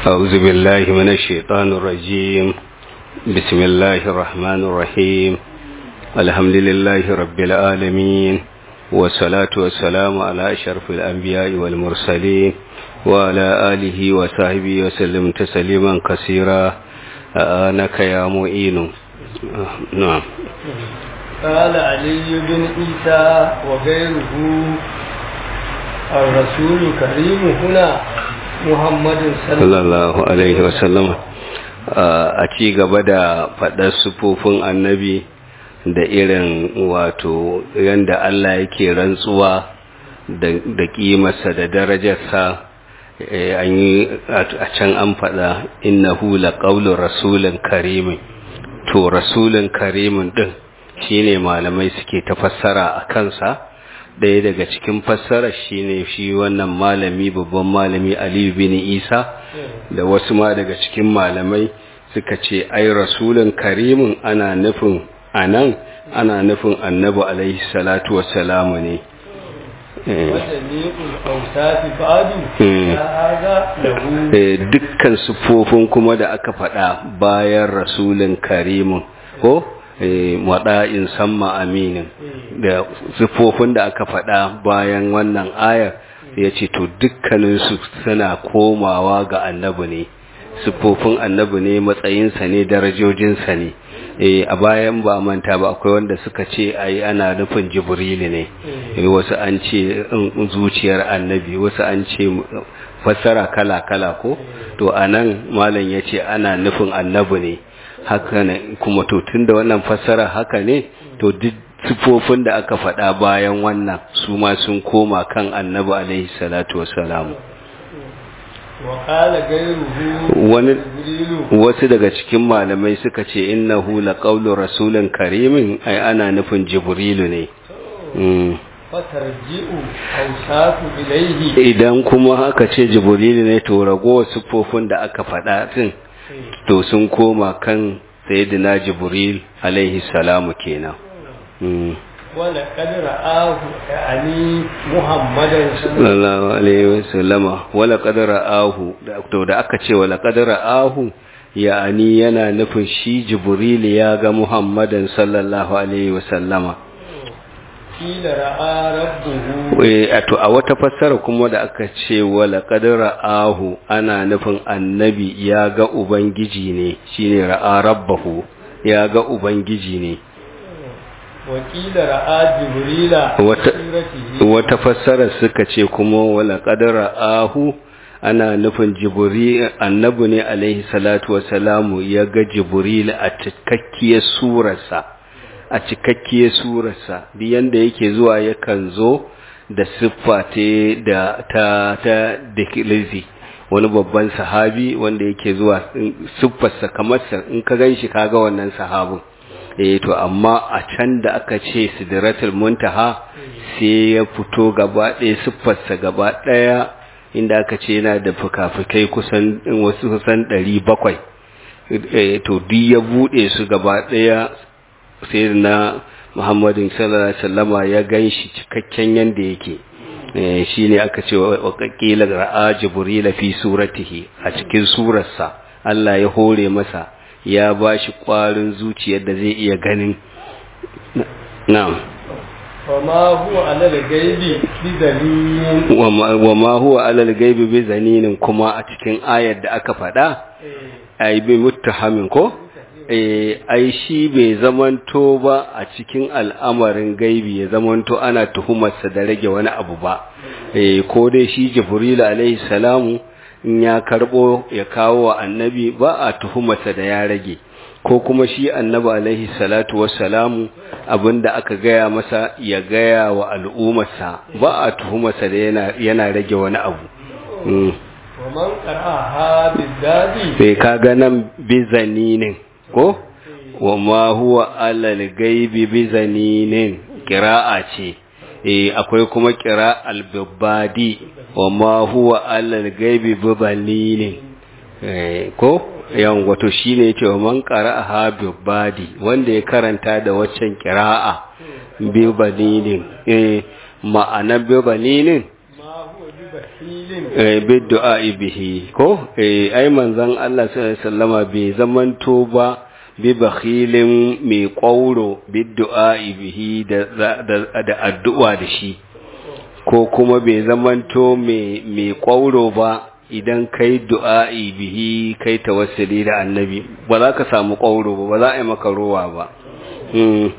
أعوذ بالله من الشيطان الرجيم بسم الله الرحمن الرحيم الحمد لله رب العالمين والصلاة والسلام على أشرف الأنبياء والمرسلين وعلى آله وصحبه وسلم تسليما كثيرا آنك يا معين نعم قال علي بن عيسى وغيره الرسول كريم هنا محمد صلى الله عليه وسلم a ci gaba da faɗar sufofin annabi da irin wato yadda Allah yake rantsuwa da ƙimarsa da darajarsa an yi a can an faɗa innahu laqawlu rasulin karimin to rasulin karimin ɗin shine malamai suke ta fassara a kansa ɗaya daga cikin fassara shine shi wannan malami babban malami aliyu bin isa da wasu ma daga cikin malamai suka ce ai rasulun karimin ana nufin anan ana nufin annabi alaihi salatu wassalamu ne dukkan sufofin kuma da aka faɗa bayan rasulun karimin ko waɗa'in samma aminin da sufofin da aka faɗa bayan wannan ayar ya ce to dukkaninsu suna komawa ga annabi ne sufofin annabi ne matsayinsa ne darajojinsa ne a bayan ba manta ba akwai wanda suka ce ai ana nufin jibrili ne wasu an ce zuciyar annabi wasu an ce fassara kala-kala ko to anan malam ya ce ana nufin annabi ne haka ne kuma to tunda wannan fassara haka ne to duk sifofin da aka faɗa bayan wannan su ma sun koma kan annabi alaihi salatu wassalamu wani wasu daga cikin malamai suka ce innahu laqawlu rasulin karimin ai ana nufin jibrilu ne idan kuma aka ce jibrilu ne to ragowar sifofin da aka faɗa din to sun koma kan sayyidina jibril alaihi salamu kenan wala kadra ahu yani muhammadan sallallahu alaihi wasallama wala kadra ahu to da aka ce wala kadra ahu yani yana nufin shi jibril ya ga muhammadan sallallahu alaihi wasallama kila ra'a rabbuhu eh to a wata fassara kuma da aka ce wala kadra ahu ana nufin annabi ya ga ubangiji ne shine ra'a rabbahu ya ga ubangiji ne wakila ra'a jibrila wata wata fassara suka ce kuma wala qadara ahu ana nufin jibril annabi ne alaihi salatu wasalamu ya ga jibril a cikakkiyar surarsa a cikakkiyar surarsa duk yanda yake zuwa yakan zo da siffa da ta ta dikilizi wani babban sahabi wanda yake zuwa siffarsa kamar in ka ganshi kaga wannan sahabin eh to amma a can da aka ce sidratul muntaha sai ya fito gaba ɗaya siffarsa gaba ɗaya inda aka ce yana da fukafukai kusan wasu kusan ɗari bakwai to duk ya buɗe su gaba ɗaya sai na muhammadin sallallahu alaihi wasallama ya gan shi cikakken yanda yake shi ne aka ce wa ƙaƙƙila ra'a jibrila fi suratihi a cikin surarsa Allah ya hore masa ya ba shi ƙwarin zuciyar da zai iya ganin na'am wama huwa alal gaibi bi zanin wama huwa alal gaibi bi zaninin kuma a cikin ayar da aka faɗa ai bi muttahamin ko eh ai shi bai zamanto ba a cikin al'amarin gaibi ya zamanto ana tuhumarsa da rage wani abu ba eh ko dai shi jibril alaihi salamu in ya karbo ya kawo wa annabi ba a tuhumarsa da ya rage ko kuma shi annabi alaihi salatu wassalamu abinda aka gaya masa ya gaya wa al'ummarsa ba a tuhumarsa da yana, yana rage wani abu waman qara'aha bizadi sai kaga nan bizaninin ko wama huwa alal gaibi bizaninin qira'a ce eh akwai kuma kira al-babadi wa ma huwa alal gaibi bibalini eh ko yan wato shine yake wa man qara'aha babadi wanda ya karanta da waccan kira'a bibalini eh ma'ana bibalini ma huwa bakhilin biddu'a bihi ko eh ai manzon Allah sallallahu alaihi wasallama bai zamanto ba bi bakhilin mai ƙwauro biddu'a bihi da da da addu'a da shi ko kuma bai zamanto mai mai ƙwauro ba idan kai du'a'i bihi kai tawassuli da annabi ba za ka samu ƙwauro ba ba za a yi maka rowa ba mm.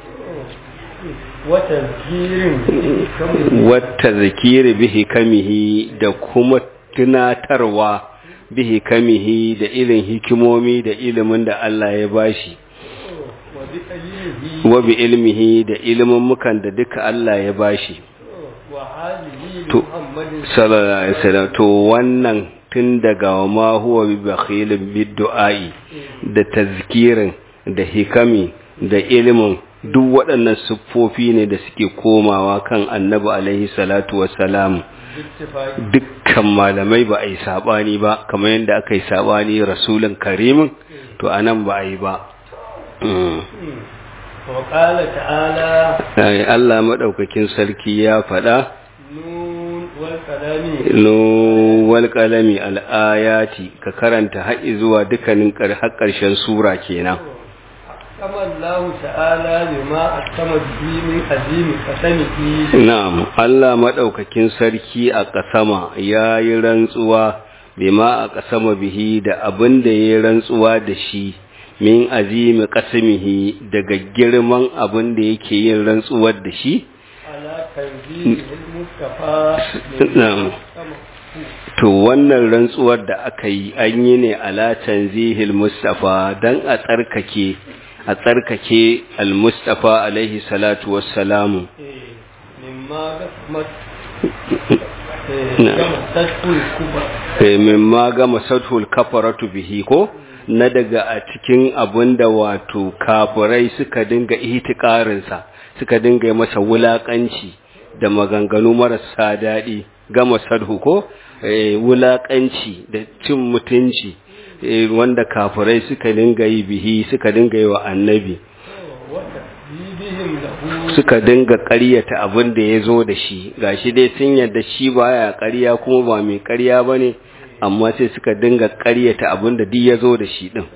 wata zirin wata zikiri bihi kamihi da kuma tunatarwa bihi kamihi da irin hikimomi da ilimin da Allah ya bashi wa bi ilmihi wa bi ilmihi da ilimin mukan da duka Allah ya bashi wa halihi To, muhammadin sallallahu alaihi wasallam to wannan tun daga wa ma huwa bi bakhilin bid du'ai da tazkirin da hikami da ilimin duk waɗannan siffofi ne da suke komawa kan annabi alaihi salatu wassalam ittifaqi dukkan malamai ba a yi saɓani ba kamar yadda aka yi saɓani rasulun karimin to a nan ba a yi ba Mm. wa qala ta'ala Ai, Allah maɗaukakin sarki ya faɗa nun wal kalami wal qalami al'ayati ka karanta haƙi zuwa dukkanin ƙar- har ƙarshen sura kenan kama Allah ta'ala bima akama bihi min azimi qasamihi na'am Allah maɗaukakin sarki a ƙasama ya yi rantsuwa bima a ƙasama bihi da abin da ya yi rantsuwa da shi min azimi qasamihi daga girman abin da yake yin rantsuwar da shi ala tanzilil mustafa Na'am. to wannan rantsuwar da aka yi an yi ne ala tanzihil mustafa dan a tsarkake a tsarkake al-mustafa alaihi salatu wassalamu mimma gasmat Na'am. gama tashkul kuba Eh, mimma gama sathul kafaratu bihi ko na daga a cikin abinda wato kafirai suka dinga ihtikarinsa suka dinga yi masa wulakanci da maganganu marasa daɗi gama sadhu ko eh, wulakanci da cin mutunci eh, wanda kafirai suka dinga yi bihi suka dinga yi wa annabi wata bidihim lahu suka dinga ƙaryata abin da ya zo da shi gashi dai sun yarda shi baya ƙarya kuma ba mai ƙarya ba ne amma sai suka dinga ƙaryata abin da duk ya zo da shi ɗin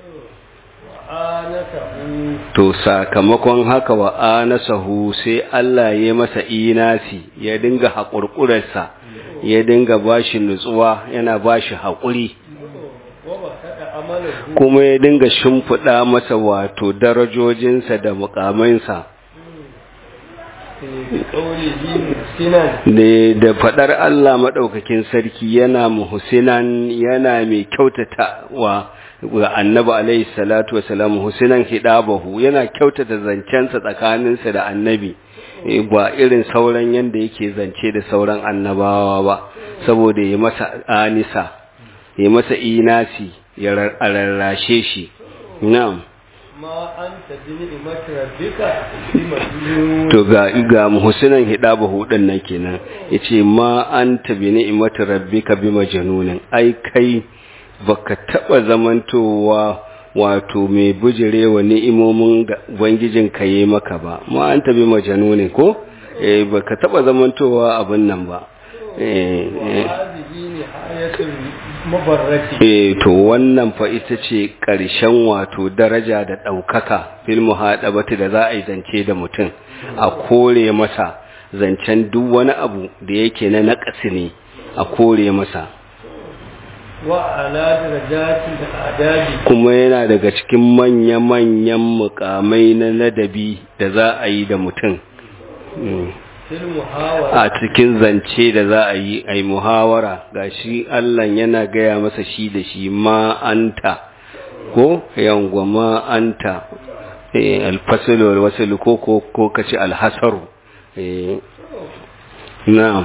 anatahu to sakamakon haka wa anasahu sai Allah ya masa inasi ya dinga haƙurƙurarsa ya dinga bashi nutsuwa yana bashi haƙuri wa basada amalahu kuma ya dinga shimfiɗa masa wato darajojinsa da muƙamansa bi qawlihi musinan ne da fadar Allah madaukakin sarki yana muhsinan yana mai kyautata wa ga annabi alaihi salatu wasalam husinan hidabahu yana kyautata zancensa tsakaninsa da annabi Eh, ba irin sauran yanda yake zance da sauran annabawa ba saboda ya masa anisa ya masa inasi ya rar- a rarrashe shi na'am ma anta bi ni'mati rabbika bi majnun to ga ga muhsinan hidabahu din nan kenan yace ma anta bi ni'mati rabbika bi majnunin ai kai baka taba zamantowa wato mai bujirewa ni'imomin da ubangijin ka yi maka ba ma anta bi majnunin ko eh baka taba zamantowa abin nan ba eh eh hadhihi nihayatul mubarrati Eh to wannan fa ita ce ƙarshen wato daraja da ɗaukaka fil muhaɗabati da za a yi zance da mutum a kore masa zancen duk wani abu da yake na naƙasi ne a kore masa wa ala darajatil adabi kuma yana daga cikin manya-manyan mukamai na ladabi da za a yi da mutum Mm. fil muhawara a cikin zance da za a yi a yi muhawara ga shi Allah yana gaya masa shi da shi ma anta ko yawwa ma anta eh, alfasalu wal wasalu ko ko ko kace alhasaru eh, na'am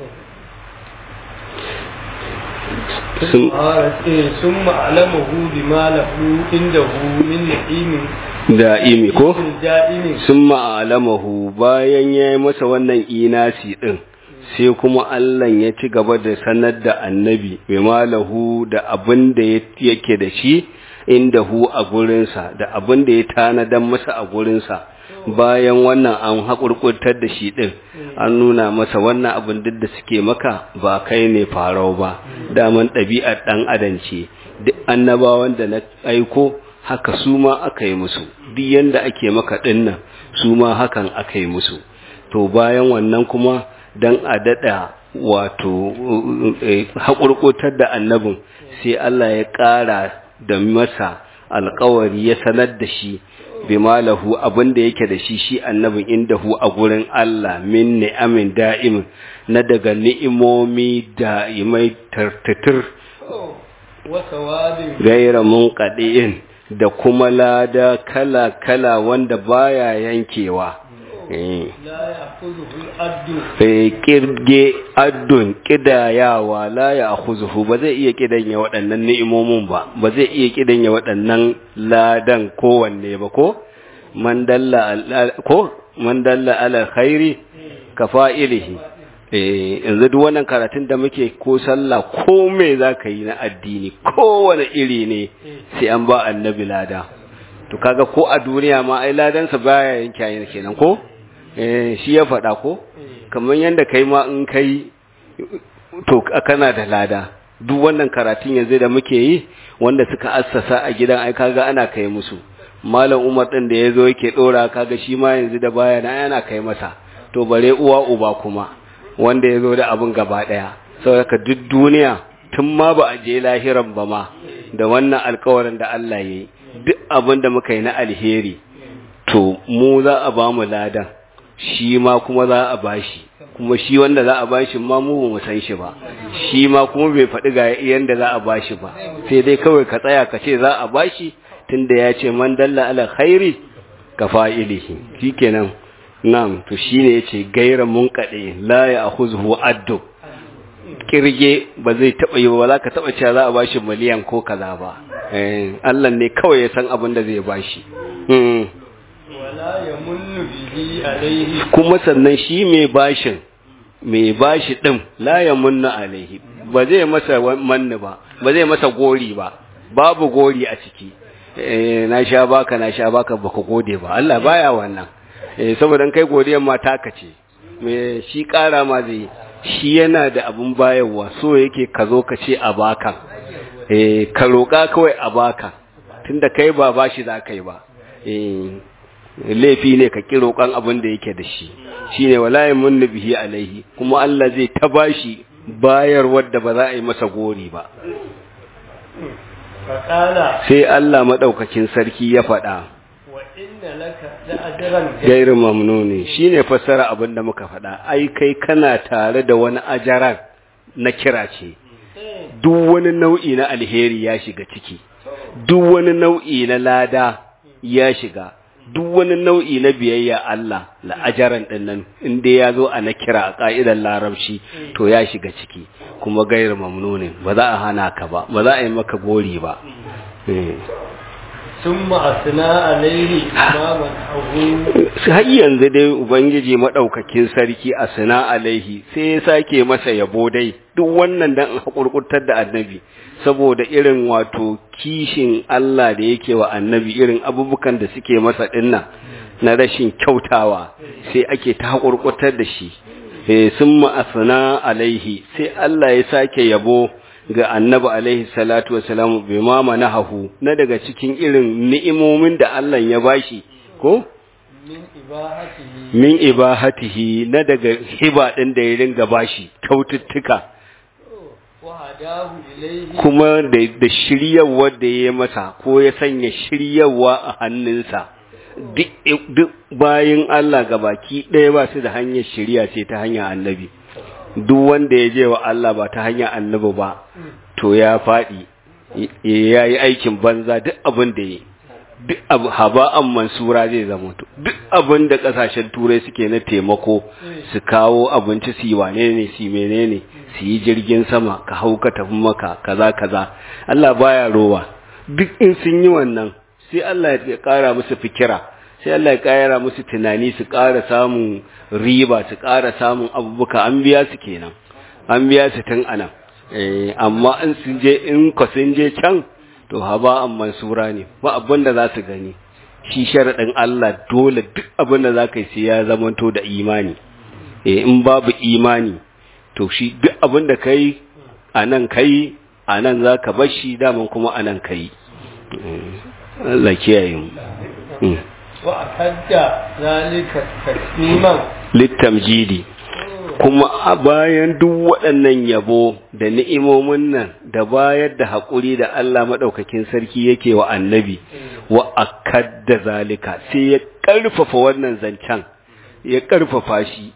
sun ثم علمه بما له عنده من نعيم da'imi ko دائم sun ma'alamahu bayan ya yi masa wannan inasi ɗin sai kuma Allah ya ci gaba da sanar da annabi mai malahu da abin da yake da shi inda hu a gurinsa da abin da ya tanadan masa a gurinsa bayan wannan an haƙurƙurtar da shi ɗin an nuna masa wannan abin duk da suke maka ba kai ne farau ba daman ɗabi'ar ɗan adam ce duk annabawan da na aiko haka su ma aka yi musu duk yanda ake maka ɗin nan su ma hakan aka yi musu to bayan wannan kuma don a daɗa wato haƙurƙurtar da annabin sai Allah ya ƙara da masa alƙawari ya sanar da shi bima lahu abin da yake da shi shi annabin indahu a gurin Allah min ni'amin da'imin na daga ni'imomi da'imai tartatir gaira munqadi'in da kuma lada kala kala wanda baya yankewa kirge addun kidayawa la ya akhuzuhu ba zai iya kidanya waɗannan ni'imomin ba ba zai iya kidanya waɗannan ladan kowanne ba ko man dalla ko man dalla ala khairi ka fa'ilihi eh yanzu duk wannan karatun da muke ko sallah ko me zaka yi na addini kowane iri ne sai an ba annabi lada to kaga ko a duniya ma ai ladansa baya yanke kenan ko shi ya faɗa ko kamar yadda kai ma in kai to kana da lada duk wannan karatun yanzu da muke yi wanda suka assasa a gidan ai kaga ana kai musu malam umar din da ya zo yake ɗora kaga shi ma yanzu da baya na yana kai masa to bare uwa uba kuma wanda ya zo da abin gaba ɗaya saboda duk duniya tun ma ba a je lahiran ba ma da wannan alkawarin da Allah ya yi duk abin da muka yi na alheri to mu za a ba mu ladan shi ma kuma za a bashi kuma shi wanda za a bashi ma mu mu san shi ba shi ma kuma bai faɗi ga yanda za a bashi ba sai dai kawai ka tsaya ka ce za a bashi tunda ya ce man dalla ala khairi ka fa'ilihi shikenan na'am to shine yace gaira munqadi la ya akhuzhu addu kirge ba zai taba yi ba za ka taba cewa za a bashi miliyan ko kaza ba eh Allah ne kawai ya san abin da zai bashi kuma sannan shi mai bashin mai bashi din la ya munna alaihi ba zai masa manni ba ba zai masa gori ba babu gori a ciki na sha baka na sha baka baka gode ba Allah baya wannan saboda kai godiyar ma taka ce me shi kara ma zai shi yana da abun bayarwa so yake ka zo ka ce a baka ka roƙa kawai a baka tunda kai ba bashi za ka yi ba laifi ne ka ƙi roƙon abin da yake da shi shine wala yamun bihi alaihi kuma Allah zai ta bashi bayar wadda ba za a yi masa gori ba sai Allah maɗaukakin sarki ya faɗa gairu mamnuni shine fassara abin da muka faɗa ai kai kana tare da wani ajaran na kira ce duk wani nau'i na alheri ya shiga ciki duk wani nau'i na lada ya shiga duk wani nau'i na biyayya Allah la'ajaran ɗin nan inda ya zo a na kira a ƙa'idar larabci to ya shiga ciki kuma gairu mamnunin ba za a hana ka ba ba za a yi maka gori ba sun ma'asina alaihi imaman abu har yanzu dai ubangiji maɗaukakin sarki a sina alaihi sai ya sake masa yabo dai duk wannan dan haƙurƙurtar da annabi saboda irin wato kishin Allah da yake wa annabi irin abubukan da suke masa dinnan na rashin kyautawa sai ake ta haƙurƙurtar da shi sun ma'asina alaihi sai Allah ya sake yabo ga annabi alaihi salatu wasalamu bai mama na hahu na daga cikin irin ni'imomin da Allah ya bashi ko? min ibahatihi na daga hiba ɗin da ya ringa bashi kyaututtuka kuma da shiryarwa da ya masa ko ya sanya shiryarwa a hannunsa duk bayan Allah gabaki ɗaya ba su da hanyar shirya ce ta hanyar annabi duk wanda ya je wa Allah ba ta hanyar annabi ba to ya faɗi ya yi aikin banza duk abin da ya duk abu haba'an mansura zai zama to duk abin da ƙasashen turai suke na taimako su kawo abinci su yi wane ne su menene su yi jirgin sama ka hau ka tafi maka kaza kaza Allah baya rowa duk in sun yi wannan sai Allah ya ƙara musu fikira sai Allah ya ƙara musu tunani su ƙara samun riba su ƙara samun abubuwa an biya su kenan an biya su tun anan eh amma in sun je in ko sun je can to haba an mansura ne ba abin da za su gani shi sharaɗin Allah dole duk abin da za ka yi sai ya zamanto da imani eh in babu imani to shi duk abin da ka yi a nan ka yi a nan za ka bar shi daman kuma a nan ka yi Allah kiyaye mu wa akadda zalika tasliman littamjidi kuma a bayan duk waɗannan yabo da ni'imomin nan da bayar da haƙuri da Allah maɗaukakin sarki yake wa annabi wa akadda zalika sai ya ƙarfafa wannan zancen ya ƙarfafa shi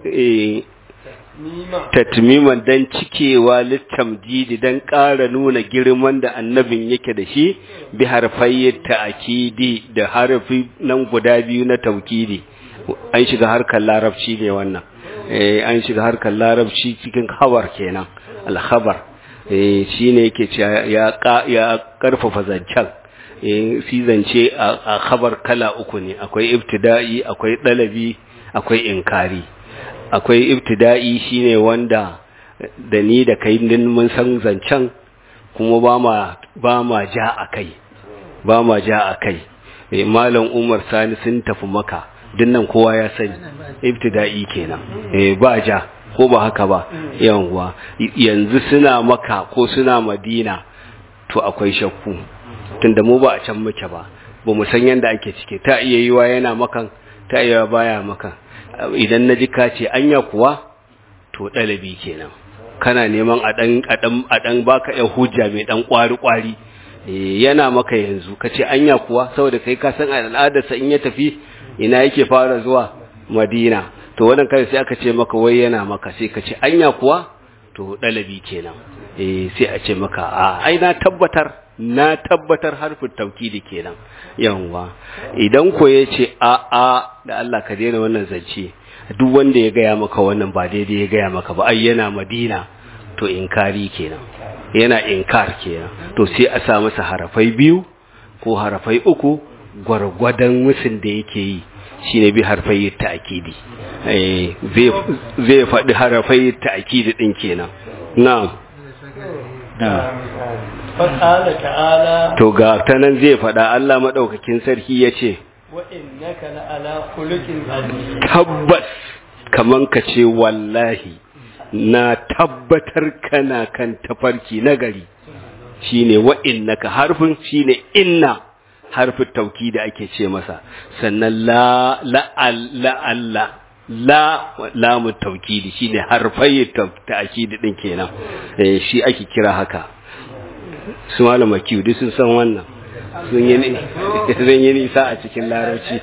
tatmiman don cikewa littamjidi don ƙara nuna girman da annabin yake da shi bi harfayi ta'akidi da harfi nan guda biyu na taukidi an shiga harkar larabci ne wannan an shiga harkar larabci cikin habar kenan alhabar shi ne yake ya karfafa zancen si zance a habar kala uku ne akwai ibtida'i akwai ɗalabi akwai inkari akwai ibtida'i shine wanda da ni da kai din mun san zancen kuma ba ma ba ma ja akai ba ma ja akai malam Umar Sani sun tafi maka dinnan kowa ya sani ibtida'i kenan eh ba ja ko ba haka ba yawa yanzu suna maka ko suna madina to akwai shakku tunda mu ba a can muke ba ba mu san yanda ake cike ta iya yiwa yana makan ta iya baya makan idan na ji ka ce anya kuwa to ɗalabi kenan kana neman a ɗan a ɗan baka yan hujja mai ɗan ƙwari ƙwari yana maka yanzu ka ce anya kuwa saboda kai ka san al'adarsa in ya tafi ina yake fara zuwa madina to wannan kai sai aka ce maka wai yana maka sai ka ce anya kuwa to ɗalabi kenan eh sai a ce maka a ai na tabbatar na tabbatar harfin taukidi kenan yawwa idan ko ya ce a a da Allah ka daina wannan zance duk wanda ya gaya maka wannan ba daidai ya gaya maka ba ai yana madina to inkari kenan yana inkar kenan to sai a sa masa harafai biyu ko harafai uku gwargwadon musun da yake yi shine bi harfai ta'kidi eh zai zai faɗi harafai ta'kidi din kenan na'am fasala ta'ala to ga ta nan zai faɗa Allah maɗaukakin sarki ya ce wa innaka la ala khuluqin azim tabbas kaman ka ce wallahi na tabbatar kana kan tafarki nagari shine wa innaka harfin shine inna harfin tauki da ake ce masa sannan la la la Allah la lamu taukidi shine harfai ta'kidi din kenan eh shi ake kira haka su malama kiwu duk sun san wannan sun yi sun yi nisa a cikin larabci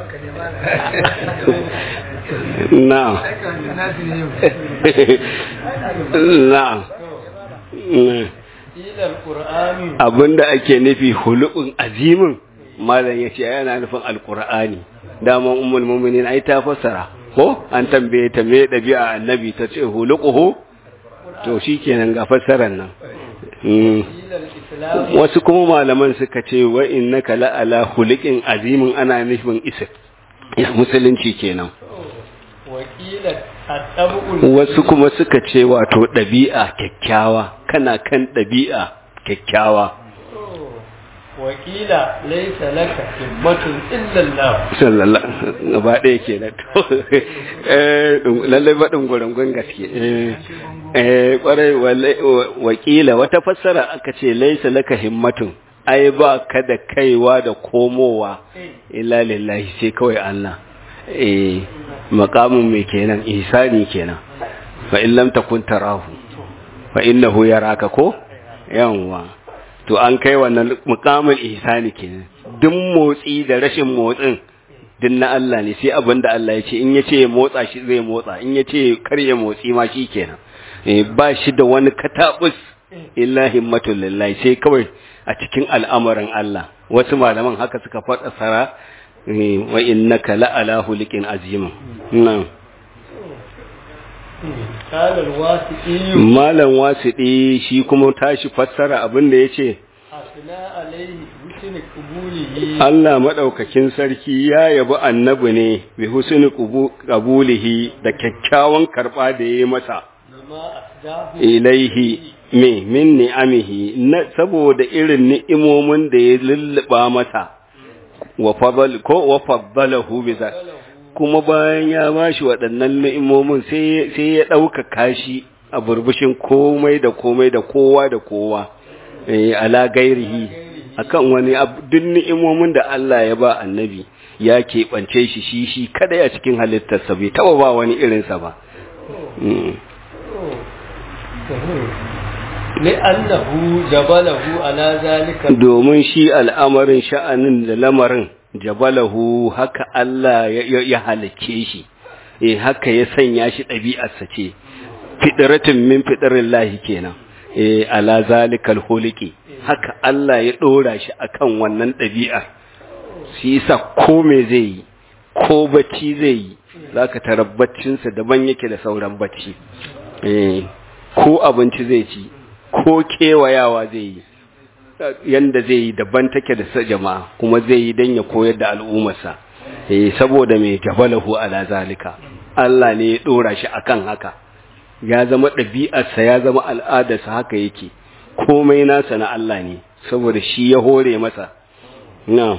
na'am na'am ilal qur'ani abinda ake nufi hulu'un azimin malam yace yana nufin alqur'ani daman ummul mu'minin ai ta fassara ko an tambaye ta me dabi'a annabi ta ce huluquhu to shikenan ga fassarar nan ilal islam wasu kuma malaman suka ce wa innaka la ala khuliqin azimin ana nufin isa musulunci kenan wakilat at-tabu'ul wasu kuma suka ce wato ɗabi'a kyakkyawa kana kan ɗabi'a kyakkyawa wakila laysa laka himmatun illa Allah sallallahu gaba ɗaya ke na to eh lallai baɗin gwarangon gaske eh eh kwarai wakila wata fassara aka ce laisa laka himmatun ai ba ka da kaiwa da komowa illa lillahi sai kawai Allah eh maqamin mai kenan ihsani kenan fa in lam takun tarahu fa innahu yaraka ko yawa to an kai wannan muqamin ihsani kenan duk motsi da rashin motsin din na Allah ne sai abin da Allah ya ce in ya ce ya motsa shi zai motsa in ya ce kar ya motsi ma shi kenan ba shi da wani katabus illa himmatul lillahi sai kawai a cikin al'amarin Allah wasu malaman haka suka faɗa sara wa innaka la ala hulikin azim nan قال الواسطي malam wasiɗi shi kuma tashi fassara abin da yace أثنى عليه بحسن قبوله Allah madaukakin sarki ya yabi annabi ne bi husni qabulihi da kyakkyawan karba da yayi masa لما أسداه ilaihi me min ni'amihi na saboda irin ni'imomin da ya lulluba masa wa fadal ko wa faddalahu bi za kuma bayan ya bashi waɗannan ni'imomin sai sai ya ɗauka kashi a burbushin komai da komai da kowa da kowa eh ala gairihi akan wani duk ni'imomin da Allah ya ba annabi ya keɓance shi shi shi kada ya cikin halittarsa bai taɓa ba wani irinsa ba li'annahu jabalahu ala zalika domin shi al'amarin sha'anin da lamarin jabalahu haka Allah ya halake shi eh haka ya sanya shi ɗabi'arsa ce fitratin min fitratin lahi kenan eh ala zalikal huliki haka Allah ya ɗora shi akan wannan ɗabi'ar shi yasa ko me zai yi ko bacci zai yi zaka tarar baccinsa daban yake da sauran bacci eh ko abinci zai ci ko kewayawa zai yi yanda zai yi daban take da jama'a kuma zai yi don ya koyar da al'ummarsa eh saboda mai jabalahu ala zalika Allah ne ya dora shi akan haka ya zama ɗabi'arsa ya zama al'adarsa haka yake komai nasa na Allah ne saboda shi ya hore masa na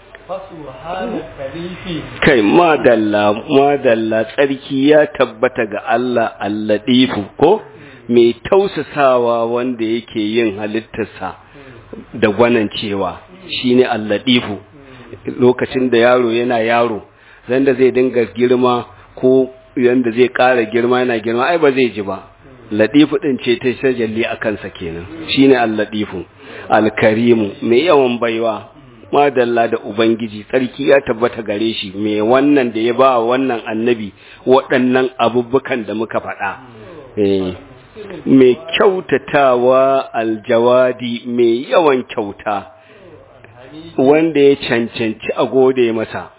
kai madalla madalla tsarki ya tabbata ga Allah alladifu ko mai tausasawa wanda yake yin halittarsa da gwanan cewa shine alladifu lokacin da yaro yana yaro zanda zai dinga girma ko yanda zai ƙara girma yana girma ai ba zai ji ba ladifu din ce ta shajalli a kansa kenan shine alladifu alkarimu mai yawan baiwa madalla da ubangiji tsarki ya tabbata gare shi mai wannan da ya ba wannan annabi waɗannan abubukan da muka faɗa eh mai kyautatawa aljawadi mai yawan kyauta wanda ya cancanci a gode masa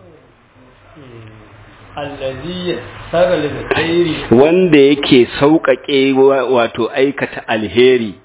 wanda yake sauƙaƙe wato aikata alheri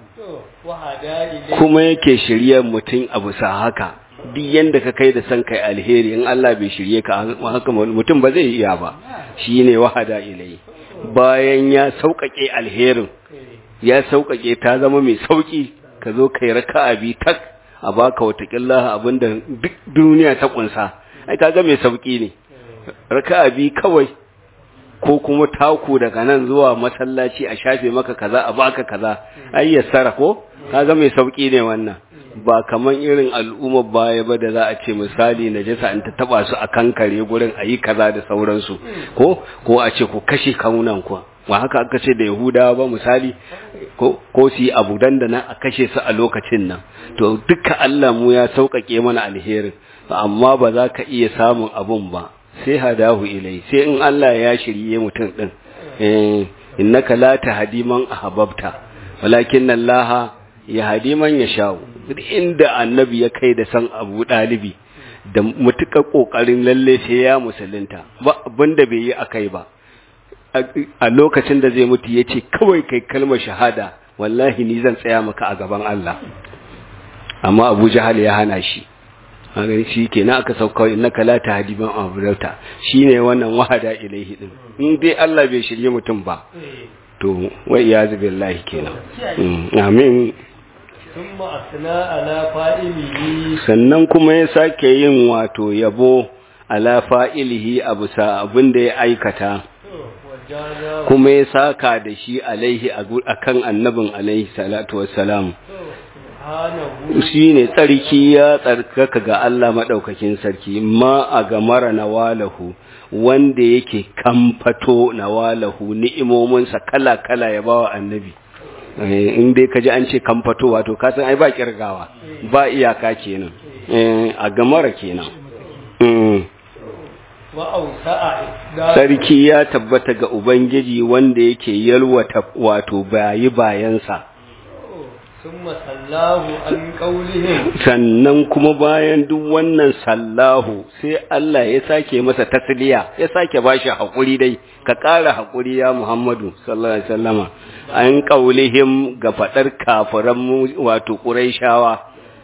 kuma yake shirye mutum a bisa haka duk yanda ka kai da san kai alheri in Allah bai shirye ka haka mutum ba zai iya ba shine wahada ilai bayan ya sauƙaƙe alherin ya sauƙaƙe ta zama mai sauƙi ka zo kai raka'a bi tak a baka watakilla abinda duk duniya ta kunsa ai kaga mai sauƙi ne raka'a bi kawai ko kuma taku daga nan zuwa masallaci a shafe maka kaza a baka kaza ai yassara ko kaga mai sauƙi ne wannan ba kaman irin al'ummar baya ba da za a ce misali najasa in ta taba su a kankare gurin ayi kaza da sauransu ko ko a ce ku kashe kaunan ku wa haka aka ce da yahudawa ba misali ko ko su yi abu dandana a kashe su a lokacin nan to duka Allah mu ya sauƙaƙe mana alherin amma ba za ka iya samun abun ba sai hadahu ilai sai in Allah ya shirye mutum din eh innaka la tahdi man ahbabta walakin Allah ya hadi man yashau inda annabi ya kai da san Abu Dalibi da mutuka kokarin lalle sai ya musulunta ba abinda bai yi akai ba a lokacin da zai mutu yace kawai kai kalmar shahada wallahi ni zan tsaya maka a gaban Allah amma Abu Jahal ya hana shi gani shi ke na aka sauka innaka la tahdi man ahbabta shine wannan wahada ilaihi din in dai Allah bai shirye mutum ba to wa iyaz billahi kenan amin thumma asna ala fa'ilihi sannan kuma ya sake yin wato yabo ala fa'ilihi abu sa abin da ya aikata kuma ya saka da shi alaihi akan annabin alaihi salatu wassalam shi ne tsarki ya tsarkaka ga Allah maɗaukakin sarki ma a ga mara nawalahu wanda yake kamfato nawalahu ni'imominsa kala-kala ya bawa annabi in dai ka ji an ce kamfato wato kasan ai ba kirgawa ba iyaka kenan a ga mara kenan sarki ya tabbata ga ubangiji wanda yake yalwata wato bayi bayansa sannan kuma bayan duk wannan sallahu sai Allah ya sake masa tasliya ya sake bashi hakuri dai ka ƙara hakuri ya Muhammadu sallallahu alaihi wasallama an qaulihim ga fadar kafiran wato quraishawa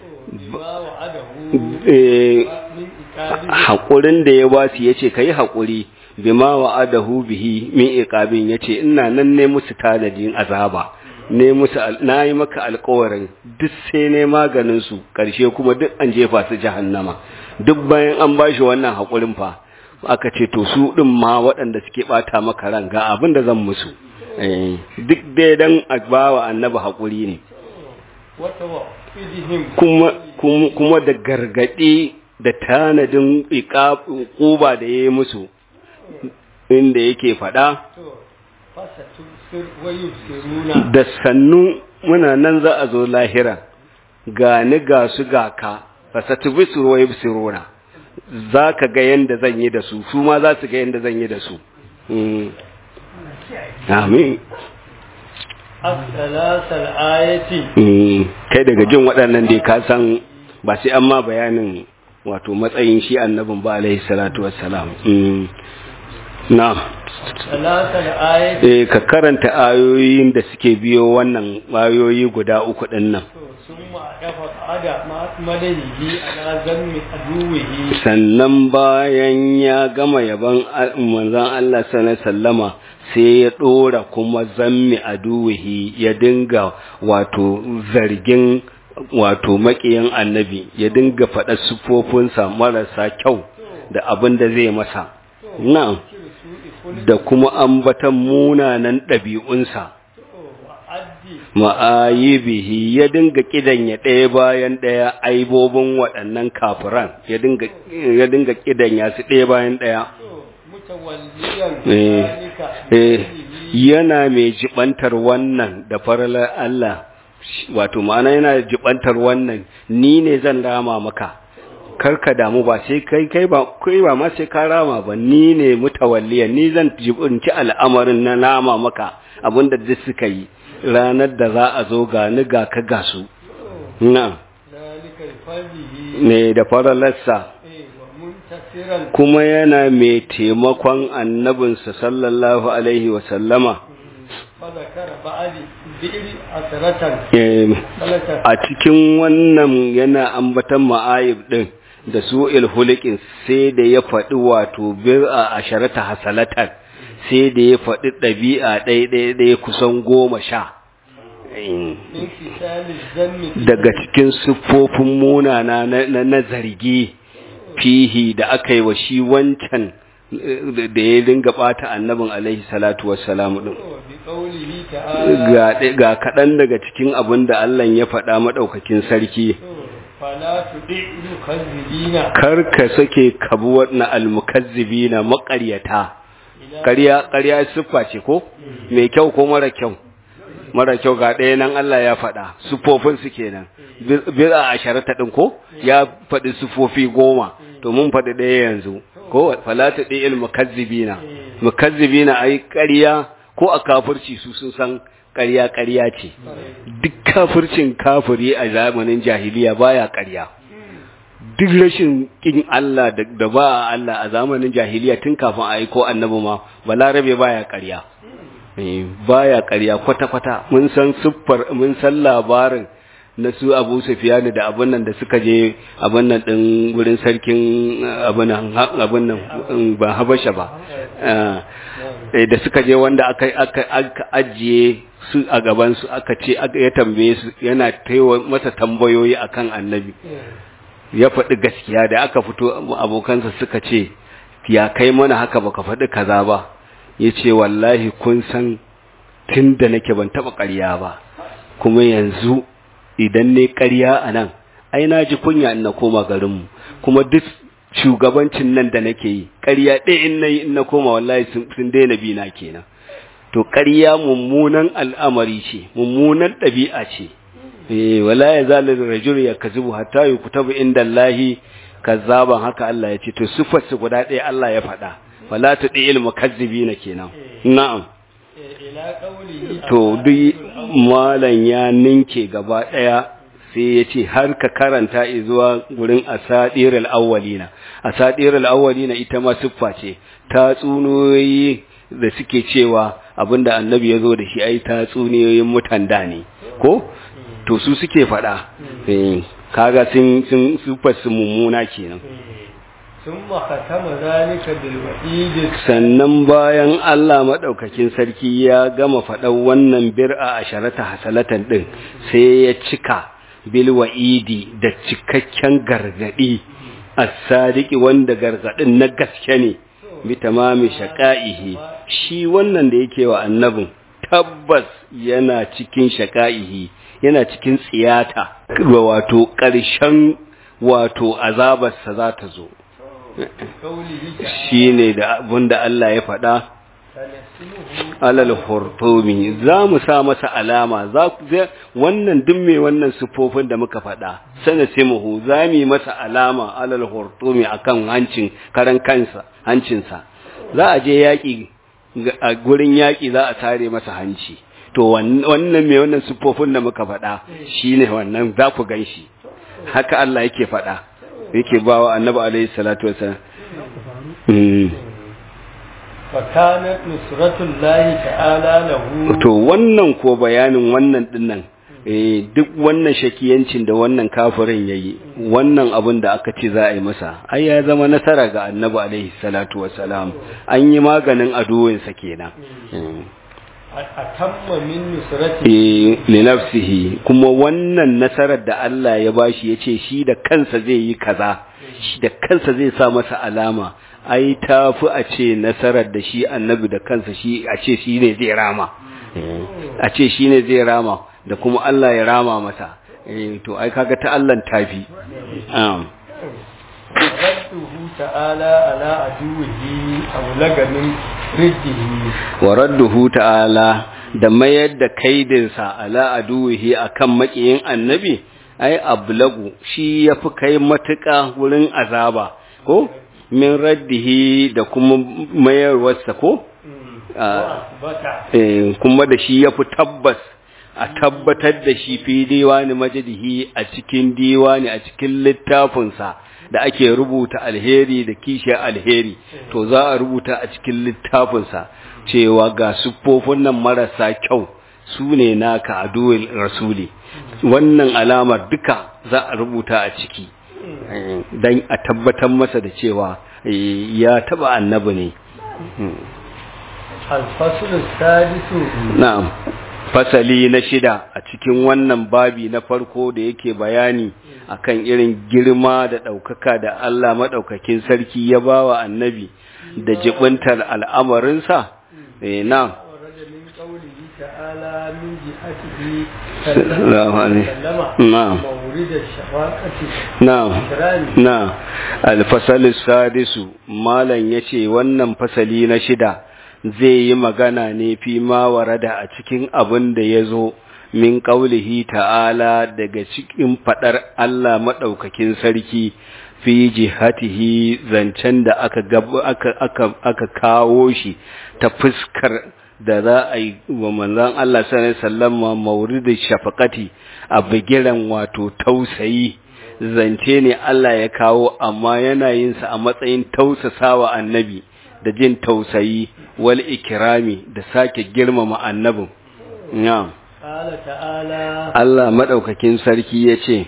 hakurin da ya basu yace kai hakuri bima wa'adahu bihi min iqabin yace ina nan ne musu tanadin azaba ne musu na yi maka alkawarin duk sai ne maganin su karshe kuma duk an jefa su jahannama duk bayan an bashi wannan haƙurin fa aka ce to su ɗin ma waɗanda suke ɓata maka ran ga abin da zan musu duk dai dan a bawa annabi haƙuri ne kuma da gargaɗi da tanadin ƙuba da ya yi musu inda yake faɗa da sannu muna nan za a zo lahira ga ni ga su ga ka fasatu bisu wa yubsiruna za ka ga yanda zan yi da su su ma za su ga yanda zan yi da su amin as-salasal ayati kai daga jin waɗannan dai ka san ba sai an ma bayanin wato matsayin shi annabin ba alaihi salatu wassalam na salasal ayati eh ka karanta ayoyin da suke biyo wannan ayoyi guda uku din nan summa dafa ada ma madanihi ala zammi aduwihi sannan bayan ya gama yaban manzon Allah sallallahu alaihi wasallama sai ya ɗora kuma zammi a duwihi ya dinga wato zargin wato maƙiyan annabi ya dinga faɗa sufofinsa marasa kyau da abin da zai masa na'am da kuma ambatan munanan ɗabi'unsa ma'ayibihi ya dinga kidanya ɗaya bayan ɗaya aibobin waɗannan kafiran ya dinga kidanya su ɗaya bayan ɗaya yana mai jibantar wannan da faralar Allah wato ma'ana yana jibantar wannan ni ne zan rama maka karka damu ba sai kai kai ba kai ba ma sai ka rama ba ni ne mutawalliyan ni zan jibinci al'amarin na rama maka abinda duk suka yi ranar da za a zo ga ni ga ka ga su na ne da faralarsa kuma yana mai taimakon annabinsa sallallahu alaihi wasallama a cikin wannan yana ambatan ma'ayib din da su ilhulikin sai da ya faɗi wato bir'a a sharata hasalatan sai da ya faɗi ɗabi'a ɗaya kusan goma sha daga cikin siffofin munana na zargi fihi da aka yi wa shi wancan da ya dinga bata annabin alaihi salatu wassalamu din ga kaɗan daga cikin abin da Allah ya faɗa maɗaukakin sarki kar ka sake kabuwar na almukazzibina maƙaryata ƙarya ƙarya siffa ce ko mai kyau ko mara kyau mara kyau ga ɗaya nan Allah ya faɗa siffofin su kenan bid'a a sharata din ko ya faɗi siffofi goma to mun faɗi ɗaya yanzu ko falata ɗaya mukazzibina mukazzibina ai ƙarya ko a kafirci su sun san ƙarya ƙarya ce duk kafircin kafiri a zamanin jahiliya baya ƙarya duk rashin kin Allah da ba Allah a zamanin jahiliya tun kafin a aiko annabi ma balarabe baya ƙarya baya ƙarya kwata-kwata mun san siffar mun san labarin na su abu sufiyani da abin nan da suka je abin nan ɗin wurin sarkin abin nan ba habasha ba da suka je wanda aka ajiye su a gabansu aka ce ya tambaye su yana taiwa masa tambayoyi akan annabi ya faɗi gaskiya da aka fito abokansa suka ce ya kai mana haka baka faɗi kaza ba ya ce wallahi kun san tun da nake ban taɓa ƙarya ba kuma yanzu idan ne ƙarya a nan ai na ji kunya in na koma garinmu kuma duk shugabancin nan da nake yi ƙarya ɗaya in na yi in na koma wallahi sun daina bi na kenan to ƙarya mummunan al'amari ce mummunan ɗabi'a ce eh wala ya zalir rajul ya kazibu hatta yuktabu inda Allahi kazzaban haka Allah ya ce to sifar su guda ɗaya Allah ya faɗa wala ta ɗi ilmu kazzibina kenan na'am to duk malan ya ninke gaba ɗaya sai ya ce har ka karanta zuwa gurin asadirul awwalina asadirul awwalina ita ma siffa ce tatsuniyoyi da suke cewa abinda annabi ya zo da shi ai tatsuniyoyin mutan da ne ko to su suke faɗa kaga sun sun siffar su mummuna kenan ثم ختم ذلك بالوعيد sannan bayan Allah maɗaukakin sarki ya gama faɗan wannan bir'a a sharata hasalatan ɗin sai ya cika bil wa'idi da cikakken gargaɗi as-sadiqi wanda gargaɗin na gaske ne bi tamami shaqaihi shi wannan da yake wa annabin tabbas yana cikin shaqaihi yana cikin tsiyata wato ƙarshen wato azabarsa za ta zo shi ne da abinda Allah ya faɗa alal hurtumi za mu sa masa alama za wannan duk mai wannan sufofin da muka faɗa sana simuhu za mu yi masa alama alal hurtumi akan hancin karan kansa hancinsa za a je yaƙi a gurin yaƙi za a tare masa hanci to wannan mai wannan sufofin da muka faɗa shine wannan za ku gan shi haka Allah yake faɗa yake ba wa annabi alaihi salatu wasallam fakanat nusratullahi ta'ala lahu to wannan ko bayanin wannan dinnan eh duk wannan shakiyancin da wannan kafirin yayi wannan abin da aka ce za a yi masa ai ya zama nasara ga annabi alaihi salatu wasalam an yi maganin aduwinsa kenan atamma min nusrati eh li nafsihi kuma wannan nasarar da Allah ya bashi yace shi da kansa zai yi kaza shi da kansa zai sa masa alama ai tafi a ce nasarar da shi annabi da kansa shi a ce shi ne zai rama a ce shi ne zai rama da kuma Allah ya rama masa eh to ai kaga ta Allah tafi um radduhu ta'ala ala aduwihi aw lagamin riddihi wa radduhu ta'ala da mayar da kaidinsa ala aduwihi akan makiyin annabi ai ablagu shi yafi kai matuƙa wurin azaba ko min raddihi da kuma mayarwarsa ko eh kuma da shi yafi tabbas a tabbatar da shi fi diwani majadihi a cikin diwani a cikin littafinsa da ake rubuta alheri da kishiyar alheri to za a rubuta a cikin littafinsa cewa ga siffofin nan marasa kyau su ne naka a duwin rasuli wannan alamar duka za a rubuta a ciki don a tabbatar masa da cewa ya taba annabi ne alfasul sadisu na'am fasali na shida a cikin wannan babi na farko da yake bayani akan irin girma da ɗaukaka da Allah maɗaukakin sarki ya ba wa annabi da jibintar al'amarinsa eh na na na alfasali sadisu malam ya ce wannan fasali na shida zai yi magana ne fi ma warada a cikin abin da ya zo min ƙaulihi ta'ala daga cikin faɗar Allah maɗaukakin sarki fi jihatihi zancen da aka, aka, aka, aka kawo shi ta fuskar da za a yi wa manzan Allah sallama mauridin shafakati a bigiran wato tausayi zance ne Allah ya kawo amma yana yinsa a matsayin tausasawa annabi da jin tausayi wal ikirami da sake girmama annabin na'am Allah madaukakin sarki yace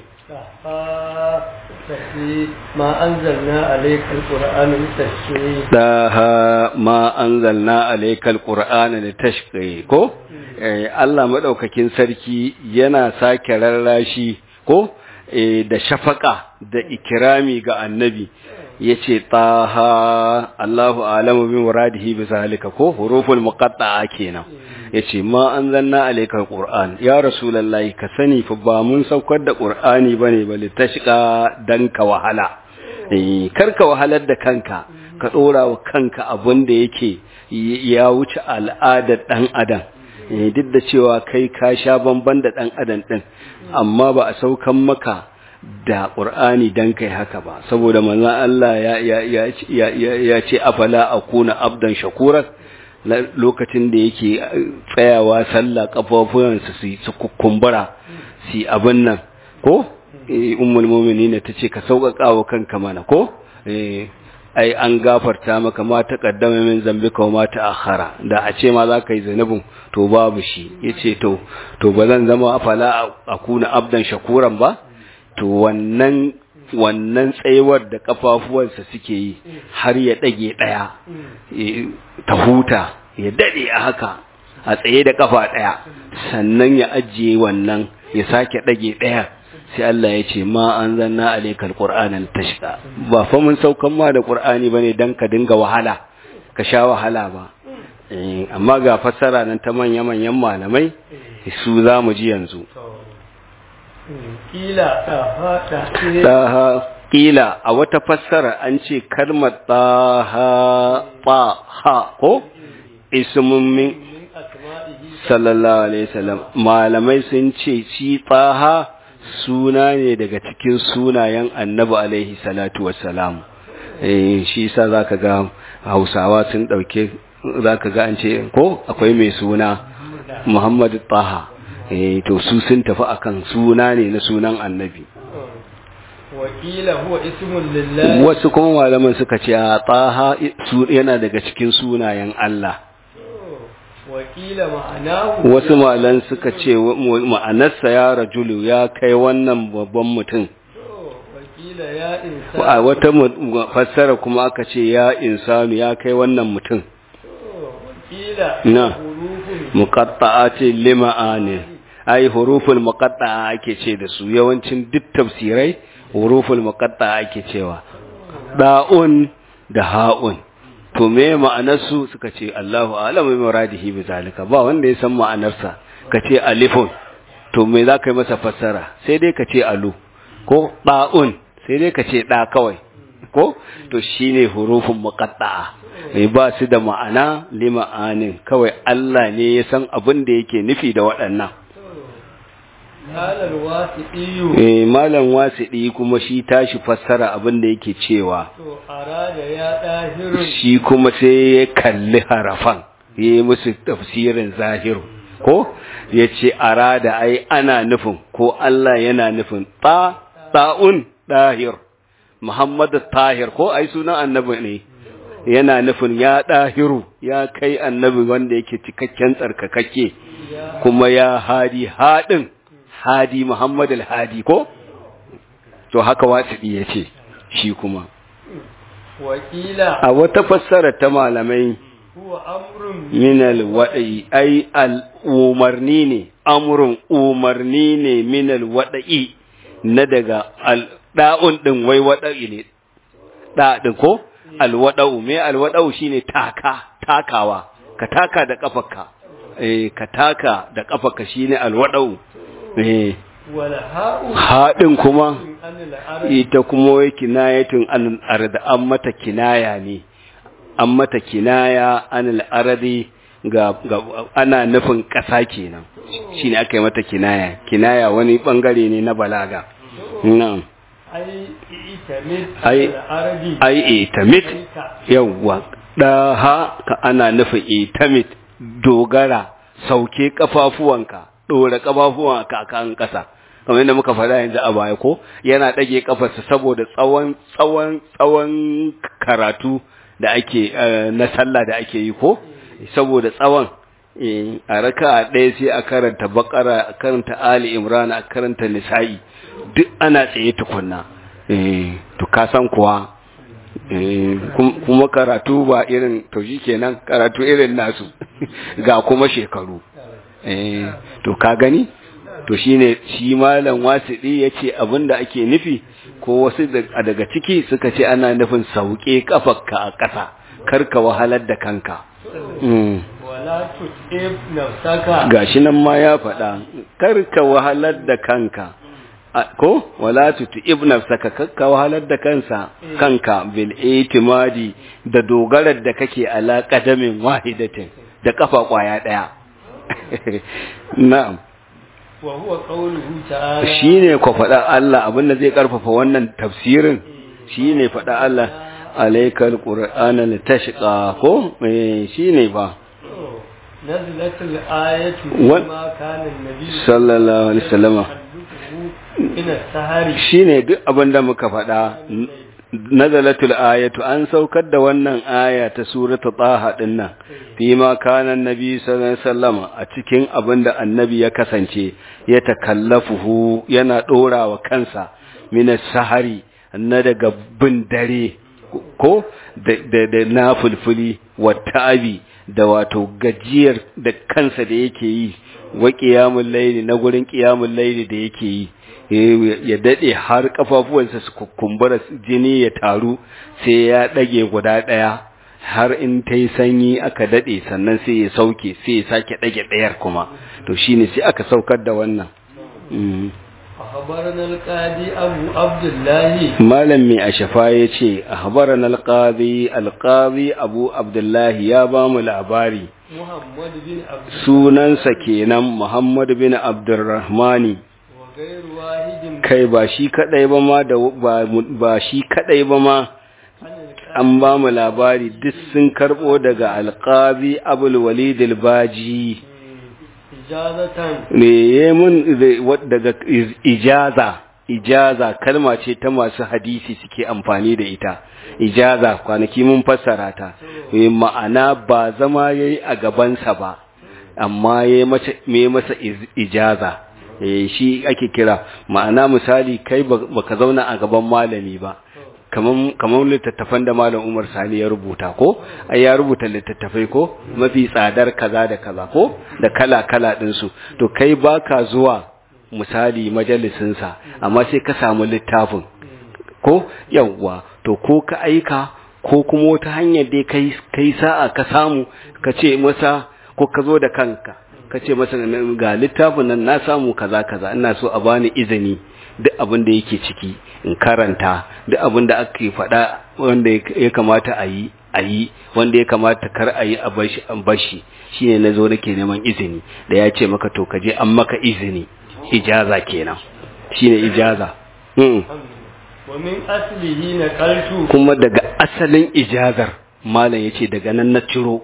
ma anzalna alayka alqur'ana litashqi daha ma anzalna alayka alqur'ana litashqi ko Allah madaukakin sarki yana sake rarrashi ko da shafaka da ikirami ga annabi yace taha Allahu a'lamu bi muradihi bi zalika ko huruful muqatta'a kenan yace ma anzalna alayka alquran ya rasulullahi ka sani fa ba mun saukar da qur'ani bane bale tashqa dan ka wahala eh karka wahalar da kanka ka dora wa kanka abin da yake ya wuce al'adar dan adam duk da cewa kai ka sha bamban da dan adam din amma ba a saukan maka da ƙur'ani don kai haka ba saboda manzan Allah ya ce afala a kuna abdan shakurar lokacin da yake tsayawa sallah ƙafafuwansa su kukumbura su abin nan ko ummul mu'minin ta ce ka sauƙaƙa wa kanka mana ko ai an gafarta maka ma ta kaddama min zambika wa ma ta akhara da a ce ma za ka yi zanubin to babu shi yace to to ba zan zama afala a kuna abdan shakuran ba to wannan wannan tsayuwar da kafafuwansa suke yi har ya dage daya ta huta ya dade a haka a tsaye da kafa daya sannan ya ajiye wannan ya sake dage daya sai Allah ya ce ma an zanna alaikal qur'anan tashqa ba fa mun saukan ma da qur'ani bane dan ka dinga wahala ka sha wahala ba amma ga fassara nan ta manya manyan malamai su za mu ji yanzu kila taha kila a wata fassara an ce kalmar taha taha ko ismun min sallallahu alaihi wasallam malamai sun ce shi taha suna ne daga cikin sunayen annabi alaihi salatu wassalam eh shi yasa zaka ga Hausawa sun dauke zaka ga an ce ko akwai mai suna Muhammad Taha eh to su sun tafi akan suna ne na sunan annabi wakila huwa ismun lillahi wasu kuma malaman suka ce a Taha yana daga cikin sunayen Allah wakila ma'anahu wasu malan suka ce ma'anarsa ya rajulu ya kai wannan babban mutum wakila ya insa a wata fassara kuma aka ce ya insanu ya kai wannan mutum wakila na hurufun muqatta'ati lima'ani ai huruful muqatta'a ake ce da su yawancin duk tafsirai huruful muqatta'a ake cewa da'un da ha'un to me ma'anarsu suka ce Allahu a'lamu bi muradihi bi zalika ba wanda ya san ma'anarsa ka ce alifun to me za ka yi masa fassara sai dai ka ce alu ko da'un sai dai ka ce da kawai ko to shine hurufun muqatta'a mai ba su da ma'ana li ma'anin kawai Allah ne ya san abin da yake nufi da waɗannan halar wasiɗiyu eh malam wasiɗi kuma shi tashi fassara abin da yake cewa to arada ya ɗahirun shi kuma sai ya kalli harafan ya yi musu tafsirin zahiru ko ya ce arada ai ana nufin ko Allah yana nufin ta ta'un ɗahir Muhammadu tahir ko ai sunan annabi ne yana nufin ya ɗahiru ya kai annabi wanda yake cikakken tsarkakakke kuma ya hadi haɗin hadi Muhammad al-hadi ko to haka wasiɗi ya ce shi kuma wakila a wata fassara ta malamai huwa amrun min al-wada'i ai al-umarni ne amrun umarni ne min al-wada'i na daga al-da'un din wai wada'i ne da din ko al-wada'u me al-wada'u shine taka takawa ka taka da kafarka eh ka taka da kafarka shine al-wada'u eh wala ha'u haɗin kuma anil arabi ita kuma wai kinayatun an arda an mata kinaya ne an mata kinaya anil aradi ga, ga ana nufin ƙasa kenan shine aka yi mata kinaya kinaya wani bangare ne na balaga na'am ai itamid Ai- anil arabi ai itamit yawwa daha ka ana nufin itamit dogara sauke kafafuwanka dora kafafuwanka kan ƙasa kamar yadda muka faɗa yanzu a baya ko yana ɗage kafarsa saboda tsawon tsawon tsawon karatu da ake eh, na sallah da ake yi ko saboda tsawon eh, a raka ɗaya sai a karanta bakara a karanta ali imran a karanta nisa'i duk ana tsaye tukunna eh, to ka san kuwa Eh, kum- kuma karatu ba irin to shi kenan karatu irin nasu ga kuma shekaru eh, to ka gani to shine shi malam wasiɗi ya ce abinda ake nufi ko wasu da- daga ciki suka ce ana nufin sauke kafarka a ƙasa karka wahalar da kanka mm. wala tutib nafsaka gashi nan ma ya faɗa karka wahalar da kanka A- ko wala tuti ibn saka kakka wahalar da kansa kanka bil itimadi da dogarar da kake ala qadamin wahidatin da kafa kwaya daya na'am wa huwa qawluhu ta'ala shine ko faɗa Allah abinda zai karfafa wannan tafsirin shine faɗa Allah alaikal qur'ana litashqa ko eh shine ba نزلت الآية Wa- ما كان النبي sallallahu alaihi wasallama من السهر shine duk abin da muka faɗa n- nazalatul ayatu an saukar da wannan aya ta surata taha din nan fi ma kana annabi sallallahu alaihi wasallama a cikin abin da annabi ya kasance ya takallafuhu yana dorawa kansa min sahari na daga bin dare ko da na fulfuli watabi da wato gajiyar da kansa da yake yi wa ƙiyamun laili na gurin ƙiyamun laili da yake yi ya daɗe har ƙafafuwansa su kumbura jini ya taru sai ya ɗage guda ɗaya har in ta yi sanyi aka daɗe sannan sai ya sauke sai ya sake ɗage ɗayar kuma to shine sai aka saukar da wannan أخبرنا القاضي أبو عبد الله malam mai ashafa ya ce ahbarana alqadi alqadi abu abdullahi ya ba mu labari محمد بن عبد sunansa kenan muhammad bin abdurrahmani وغير واحد kai ba shi kadai ba ma da ba, ba shi kadai ba ma عن القاضي an ba mu labari duk sun karbo daga alqazi abul walid albaji إجازة me ya mun daga iz- ijaza ijaza kalma ce ta masu hadisi suke amfani da ita ijaza kwanaki mun fassara ta Eh, ma'ana ba zama yayi a gabansa ba amma yayi masa me masa iz- ijaza eh shi ake kira ma'ana misali kai ba- baka zauna a gaban malami ba kaman kaman littattafan da malam Umar Sani ya rubuta ko ai ya rubuta littattafai ko mafi tsadar kaza da kaza ko da kala kala din su to kai baka zuwa misali majalisin sa amma sai ka samu littafin ko yawwa to ko ka aika ko kuma wata hanyar dai kai kai sa'a ka samu ka ce masa ko ka zo da kanka ka ce masa ga littafin nan na samu kaza kaza ina so a bani izini duk abin da yake ciki in karanta duk abin da ake faɗa wanda ya kamata a yi a yi wanda ya kamata kar a yi a bashi an bashi shine na zo nake neman izini da ya ce maka to ka je an maka izini ijaza kenan shine ijaza hmm. ومن أصله نقلت kuma daga asalin ijazar malam yace daga nan na ciro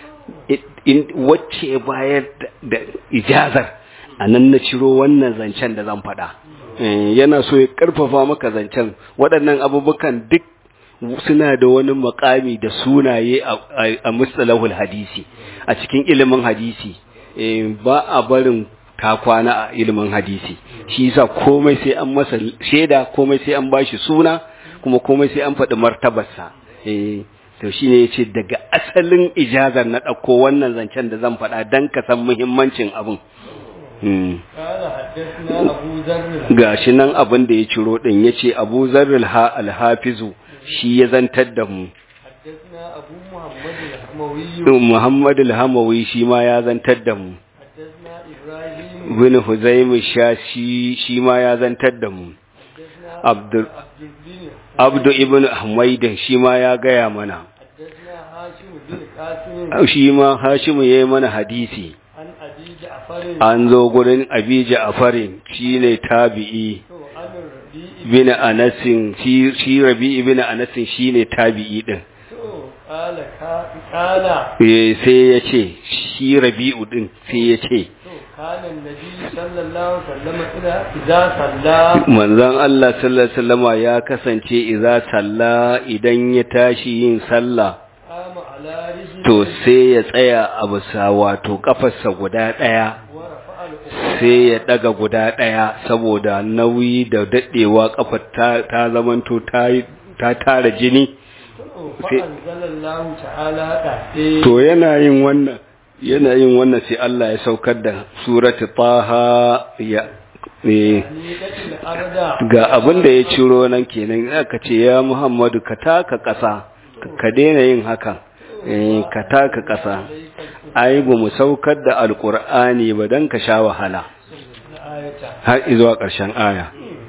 in wacce ya bayar da ijazar a nan na ciro wannan zancen da zan faɗa Eh, yana so ya ƙarfafa maka zancen waɗannan abubukan duk suna da wani makami da sunaye a- a- a mustalahul hadisi a cikin ilimin hadisi Eh, ba a barin ta kwana a ilimin hadisi shi yasa komai sai an masa shaida komai sai an bashi suna kuma komai sai an faɗi martabarsa eh to shine yace daga asalin ijazar na ɗauko wannan zancen da zan faɗa dan ka san muhimmancin abin hmm. قال حدثنا أبو ذر gashi nan abin da ya ciro din yace Abu Zarrul ha al-Hafizu shi ya zantar da mu حدثنا أبو محمد الحموي Muhammad al-Hamawi shi ma ya zantar da mu حدثنا إبراهيم Ibn Huzaym shashi shi ma ya zantar da mu حدثنا Abdul عبد الدين Abdu ibn Humaydin shi ma ya gaya mana حدثنا هاشم بن قاسم shi ma Hashimu yayi mana hadisi عن أبي جعفر an zo gurin Abi Ja'farin shine tabi'i عن الربيع bin Anasin shi shi Rabi ibn Anasin shine tabi'i din قال كا- قال eh sai ya ce shi Rabi'u din sai ya ce كان النبي صلى الله عليه وسلم إذا إذا صلى manzon Allah sallallahu alaihi wasallama ya kasance idza salla idan ya tashi yin sallah قام على رجله to sai ya tsaya a bisa wato kafarsa guda daya ورفع الأخرى sai ya daga guda daya saboda nauyi da dadewa kafar ta ta zamanto ta ta tara jini فأنزل الله تعالى تحته to yana yin wannan yana yin wannan sai Allah ya saukar da surati taha ya eh نيلة الأرض ga abin da ya ciro nan kenan aka ce ya Muhammadu ka taka ƙasa ka- ka daina yin haka eh ka taka ƙasa ai ba mu saukar da alqur'ani ba dan ka sha wahala الآية har zuwa ƙarshen aya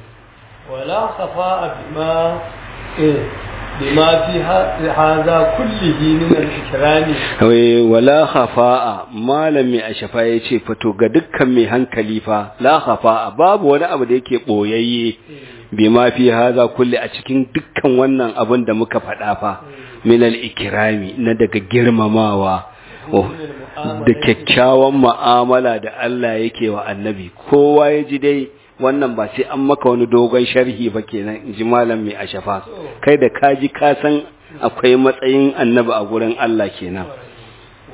ولا خفاء بما إيه بما في ه- هذا كله من الإكرام wai wala khafa'a malami a shafa ya ce fito ga dukkan mai hankali fa la khafa'a babu wani abu da yake boyayye bi ma fi haza kulli a cikin dukkan wannan abin da muka faɗa fa min al-ikrami na daga girmamawa Oh, da kyakkyawan mu'amala da Allah yake wa annabi kowa ya ji dai wannan ba sai an maka wani dogon sharhi ba kenan in ji malam mai ashafa kai da ka ji ka san akwai matsayin annabi a gurin Allah kenan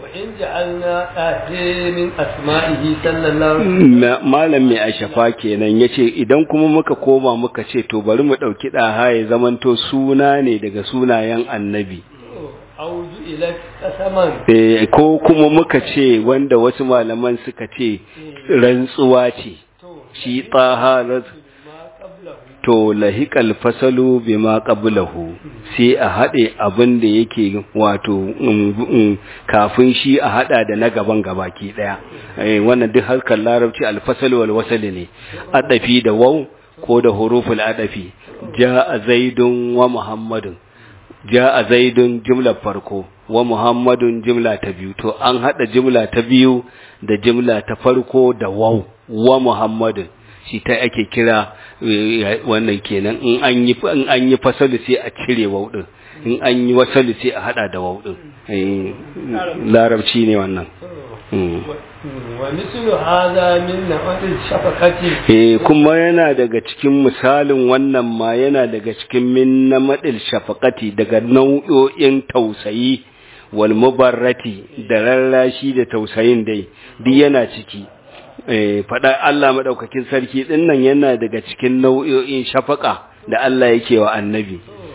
وإن جعلنا آه من أسمائه صلى الله عليه وسلم Ma- malam mai ashafa kenan yace idan kuma muka koma muka ce to bari mu dauki daha ya zamanto suna ne daga sunayen annabi أو جئلت قسما Eh, ko kuma muka ce wanda wasu malaman suka ce rantsuwa ce shi taha raz- ما قبله to lahiqal fasalu bima qablahu sai a hade abin da yake wato um, um, kafin shi a hada da na gaban gabaki daya eh wannan duk harkar larabci alfasal wal wasal ne adafi da waw ko da huruful adafi jaa zaidun wa muhammadun jaa zaidun jumlar farko wa muhammadun jumla ta biyu to an hada jumla ta biyu da jumla ta farko da waw wa muhammadun shi ta ake kira eh, wannan kenan in an yi in an yi fasalu sai a cire waw din in an yi wasalu sai a hada da waw din Eh, larabci ne wannan Mm. ومثل هذا من نوع الشفقة Eh kuma yana daga cikin misalin wannan ma yana daga cikin min na madil shafaqati daga nau'o'in tausayi wal mubarrati da rarrashi da tausayin dai duk yana ciki eh fada Allah madaukakin sarki din nan yana daga cikin nau'o'in shafaqa da Allah yake wa annabi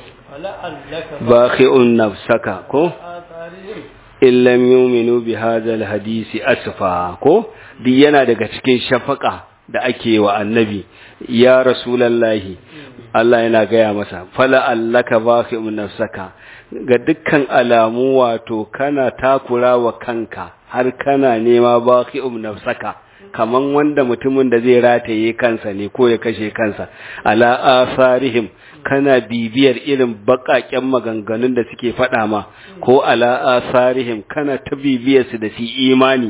ولعلك bakhi'un nafsaka ko آثارهم in lam yuminu bi hadha hadisi asfa ko duk yana daga cikin shafaka da ake wa annabi ya rasulullahi Allah yana gaya masa fala allaka baqi'un nafsaka ga dukkan alamu wato kana takura wa kanka har kana nema baqi'un nafsaka kaman wanda mutumin da zai rataye kansa ne ko ya kashe kansa ala asarihim kana bibiyar irin bakaken maganganun da suke faɗa ma ko ala asarihim kana ta bibiyar su da su imani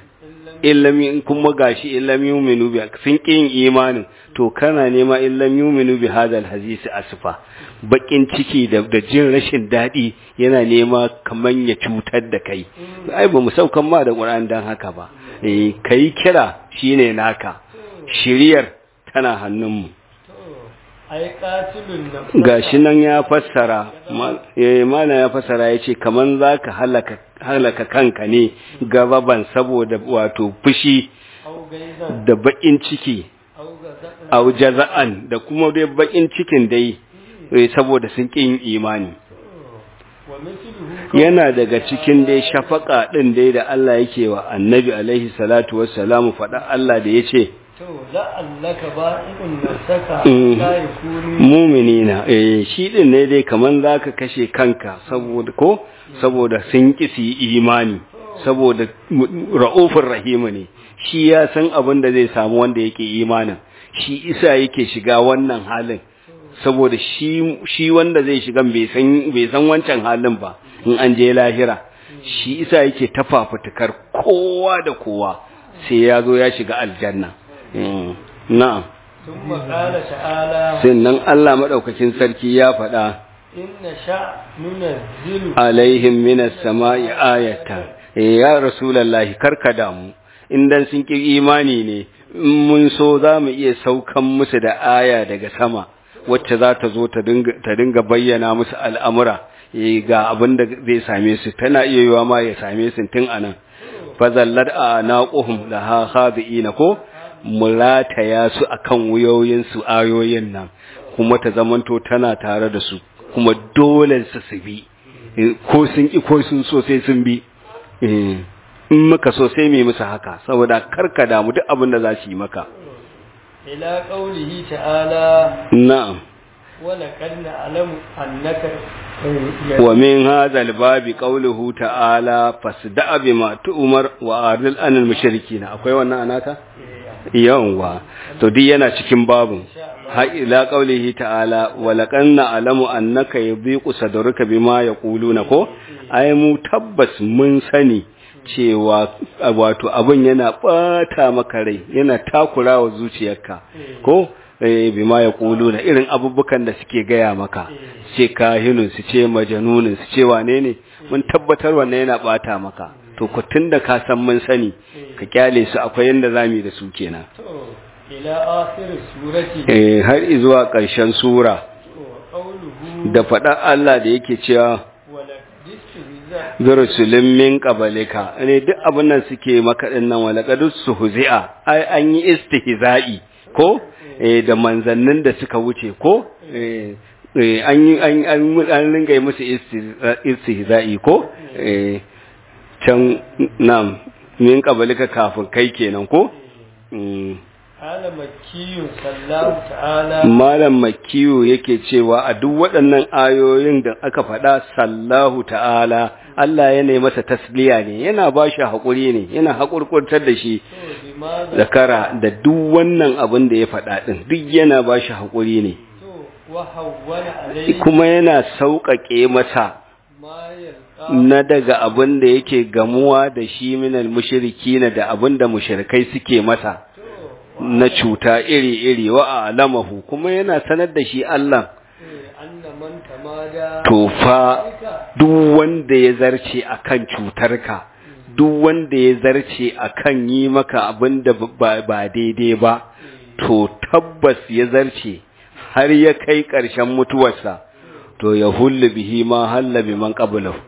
illam in kuma gashi illam yuminu bi sun kin imanin to kana nema illam yuminu bi hadal hadisi asfa bakin ciki da da jin rashin dadi yana nema kaman ya cutar da kai ai ba mu saukan ma da Qur'an dan haka ba eh kai kira shine naka shiriyar tana hannunmu ai qatilun nafs gashi nan ya fassara ma- eh mana ya fassara yace kaman zaka halaka halaka kanka ne gababan saboda wato fushi au gaizan da bakin ciki au gazan au jaza'an da kuma dai bakin cikin dai eh, saboda sun kin imani wa mithluhu yana daga cikin dai shafaka din dai da Allah yake wa annabi alaihi salatu wassalamu faɗa Allah da yace to la'allaka ba'i'un nafsaka Mm. la yakunu muminina eh shi din ne dai kaman zaka kashe kanka saboda ko saboda sun kisi imani saboda mu- ra'ufur rahimu ne shi ya san abin da zai samu wanda yake imanin shi isa yake shiga wannan halin saboda shi shi wanda zai shiga bai san bai san wancan halin ba in an je lahira shi isa yake tafafutukar kowa da kowa sai ya zo ya shiga aljanna Mm, na'am ثم قال تعالى sannan Allah maɗaukakin sarki ya faɗa إن شاء ننزل alaihim minas sama'i ayatan eh ya rasulullahi karka damu in dan sun ki imani ne in mun so za mu iya saukan musu da aya daga sama wacce za ta zo ta dinga ta dinga bayyana musu al'amura eh ga abin da zai same su tana iya yiwa ma ya same su tun anan fazallat anaquhum laha khadiina ko mulataya su akan wuyoyin su ayoyin nan kuma ta zamanto tana tare da su kuma dole su su bi Eh, ko sun ki ko sun so sai sun bi Eh, in muka so sai mai musu haka saboda karka damu duk abin da za su yi maka إلى قوله تعالى na'am ولقد نعلم أنك wa min hadha babi qawluhu ta'ala fasda'a bima tu'mar wa aril anil mushrikin akwai wannan anaka yawa to duk yana cikin babun ha ila qawlihi ta'ala wa laqad na'lamu annaka yadhiqu sadruka bima yaquluna ko ai mu tabbas mun sani cewa wato abin yana bata maka rai yana takurawa zuciyarka ko eh bima yaquluna irin abubukan da suke gaya maka ce kahinun su ce majanunin su ce wane ne mun tabbatar wannan yana bata maka to ku tunda ka san mun sani ka kyale su akwai yanda zamu yi da su kenan إلى آخر السورة eh har zuwa ƙarshen sura وقوله da faɗar Allah da yake cewa ولقد استهزأ bi rusulin min qablika ne duk abin nan suke maka din nan wala qad suhzi'a ai an yi istihza'i ko eh da manzannin da suka wuce ko eh eh, an yi an an an ringa yi musu isti- istihza'i ko eh can nam min qablika kafin kai kenan ko Mm. قال مكي صلى تعالى Malam Makiyu yake cewa a duk waɗannan ayoyin da aka faɗa sallahu ta'ala Allah ya nemi masa tasliya ne yana ba shi haƙuri ne yana haƙurƙurtar da shi to بماذا zakara da duk wannan abin da ya faɗa ɗin duk yana ba shi haƙuri ne to وهون عليه kuma yana sauƙaƙe masa ما يلقى na daga abin da yake gamuwa da shi minal mushriki na da abin da mushrikai suke masa to na cuta iri-iri wa alamahu kuma yana sanar da shi Allah أن من تمادى to fa ذلك duk wanda ya zarce akan cutarka duk wanda ya zarce akan yi maka abin da ba ba daidai ba to tabbas ya zarce har ya kai ƙarshen mutuwarsa to ya hullu bihi ma halla bi man qablahu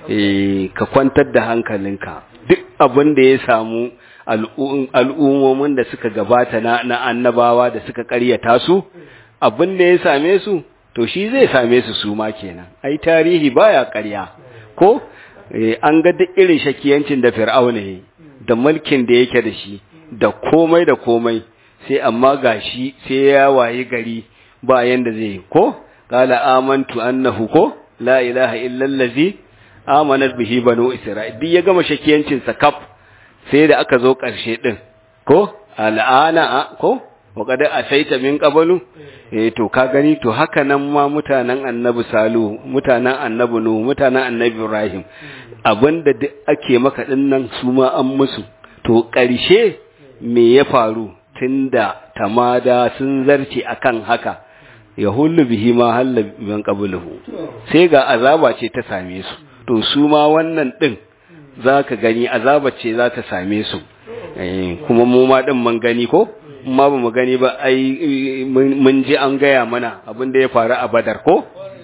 eh ka kwantar da hankalinka duk abin da ya samu al'u- al'ummomin da suka gabata na, na annabawa da suka ƙaryata su abin da ya same su to shi zai same su su ma kenan ai tarihi baya ƙarya ko eh, an ga duk irin shakiyancin da fir'auna yayi da mulkin da yake da shi da komai da komai sai amma gashi sai ya wayi gari ba yanda zai yi ko qala amantu annahu ko la ilaha illa allazi amanat bihi banu isra'il duk ya gama shakiyancin sa kaf sai da aka zo ƙarshe din ko al'ana a- ko wa qad asaita min qablu eh to ka gani to haka nan ma mutanen annabi salu mutanen annabi nu mutanen annabi ibrahim abinda duk ake maka dinnan su ma an musu to ƙarshe me ya faru tunda tamada sun zarce akan haka ya hullu bihi ma halla min qabluhu sai ga azaba ce ta same su to su ma wannan din zaka gani azaba ce za ta same su eh kuma mu ma din mun gani ko ma ba mu gani ba ai mun mun ji an gaya mana abin da ya faru a badar ko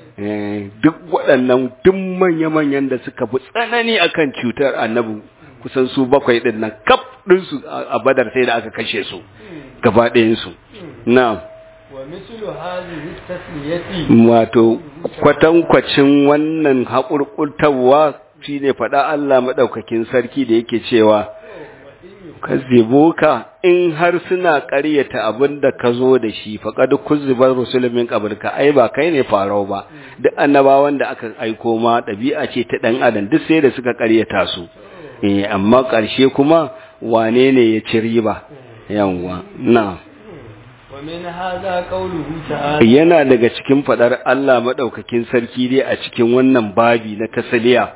Eh, duk waɗannan duk manya-manyan da suka fi tsanani akan cutar annabi kusan su bakwai ɗin nan kaf ɗinsu a a badar sai da aka kashe su gaba ɗayansu na ومثل هذه التسلية wato kwatankwacin wannan haƙurƙurtarwa shi ne faɗa Allah maɗaukakin sarki da yake cewa kazzibuka in har suna ƙaryata abin da ka zo da shi faƙad kuzzibar rusulumin ƙabarka ai ba kai ne farau ba duk annabawan da aka aiko ma ɗabi'a ce ta ɗan adam duk sai da suka ƙaryata su eh amma ƙarshe kuma wane ne ya ci riba yawwa na ومن هذا قوله تعالى yana daga cikin faɗar Allah maɗaukakin sarki dai a cikin wannan babi na tasaliya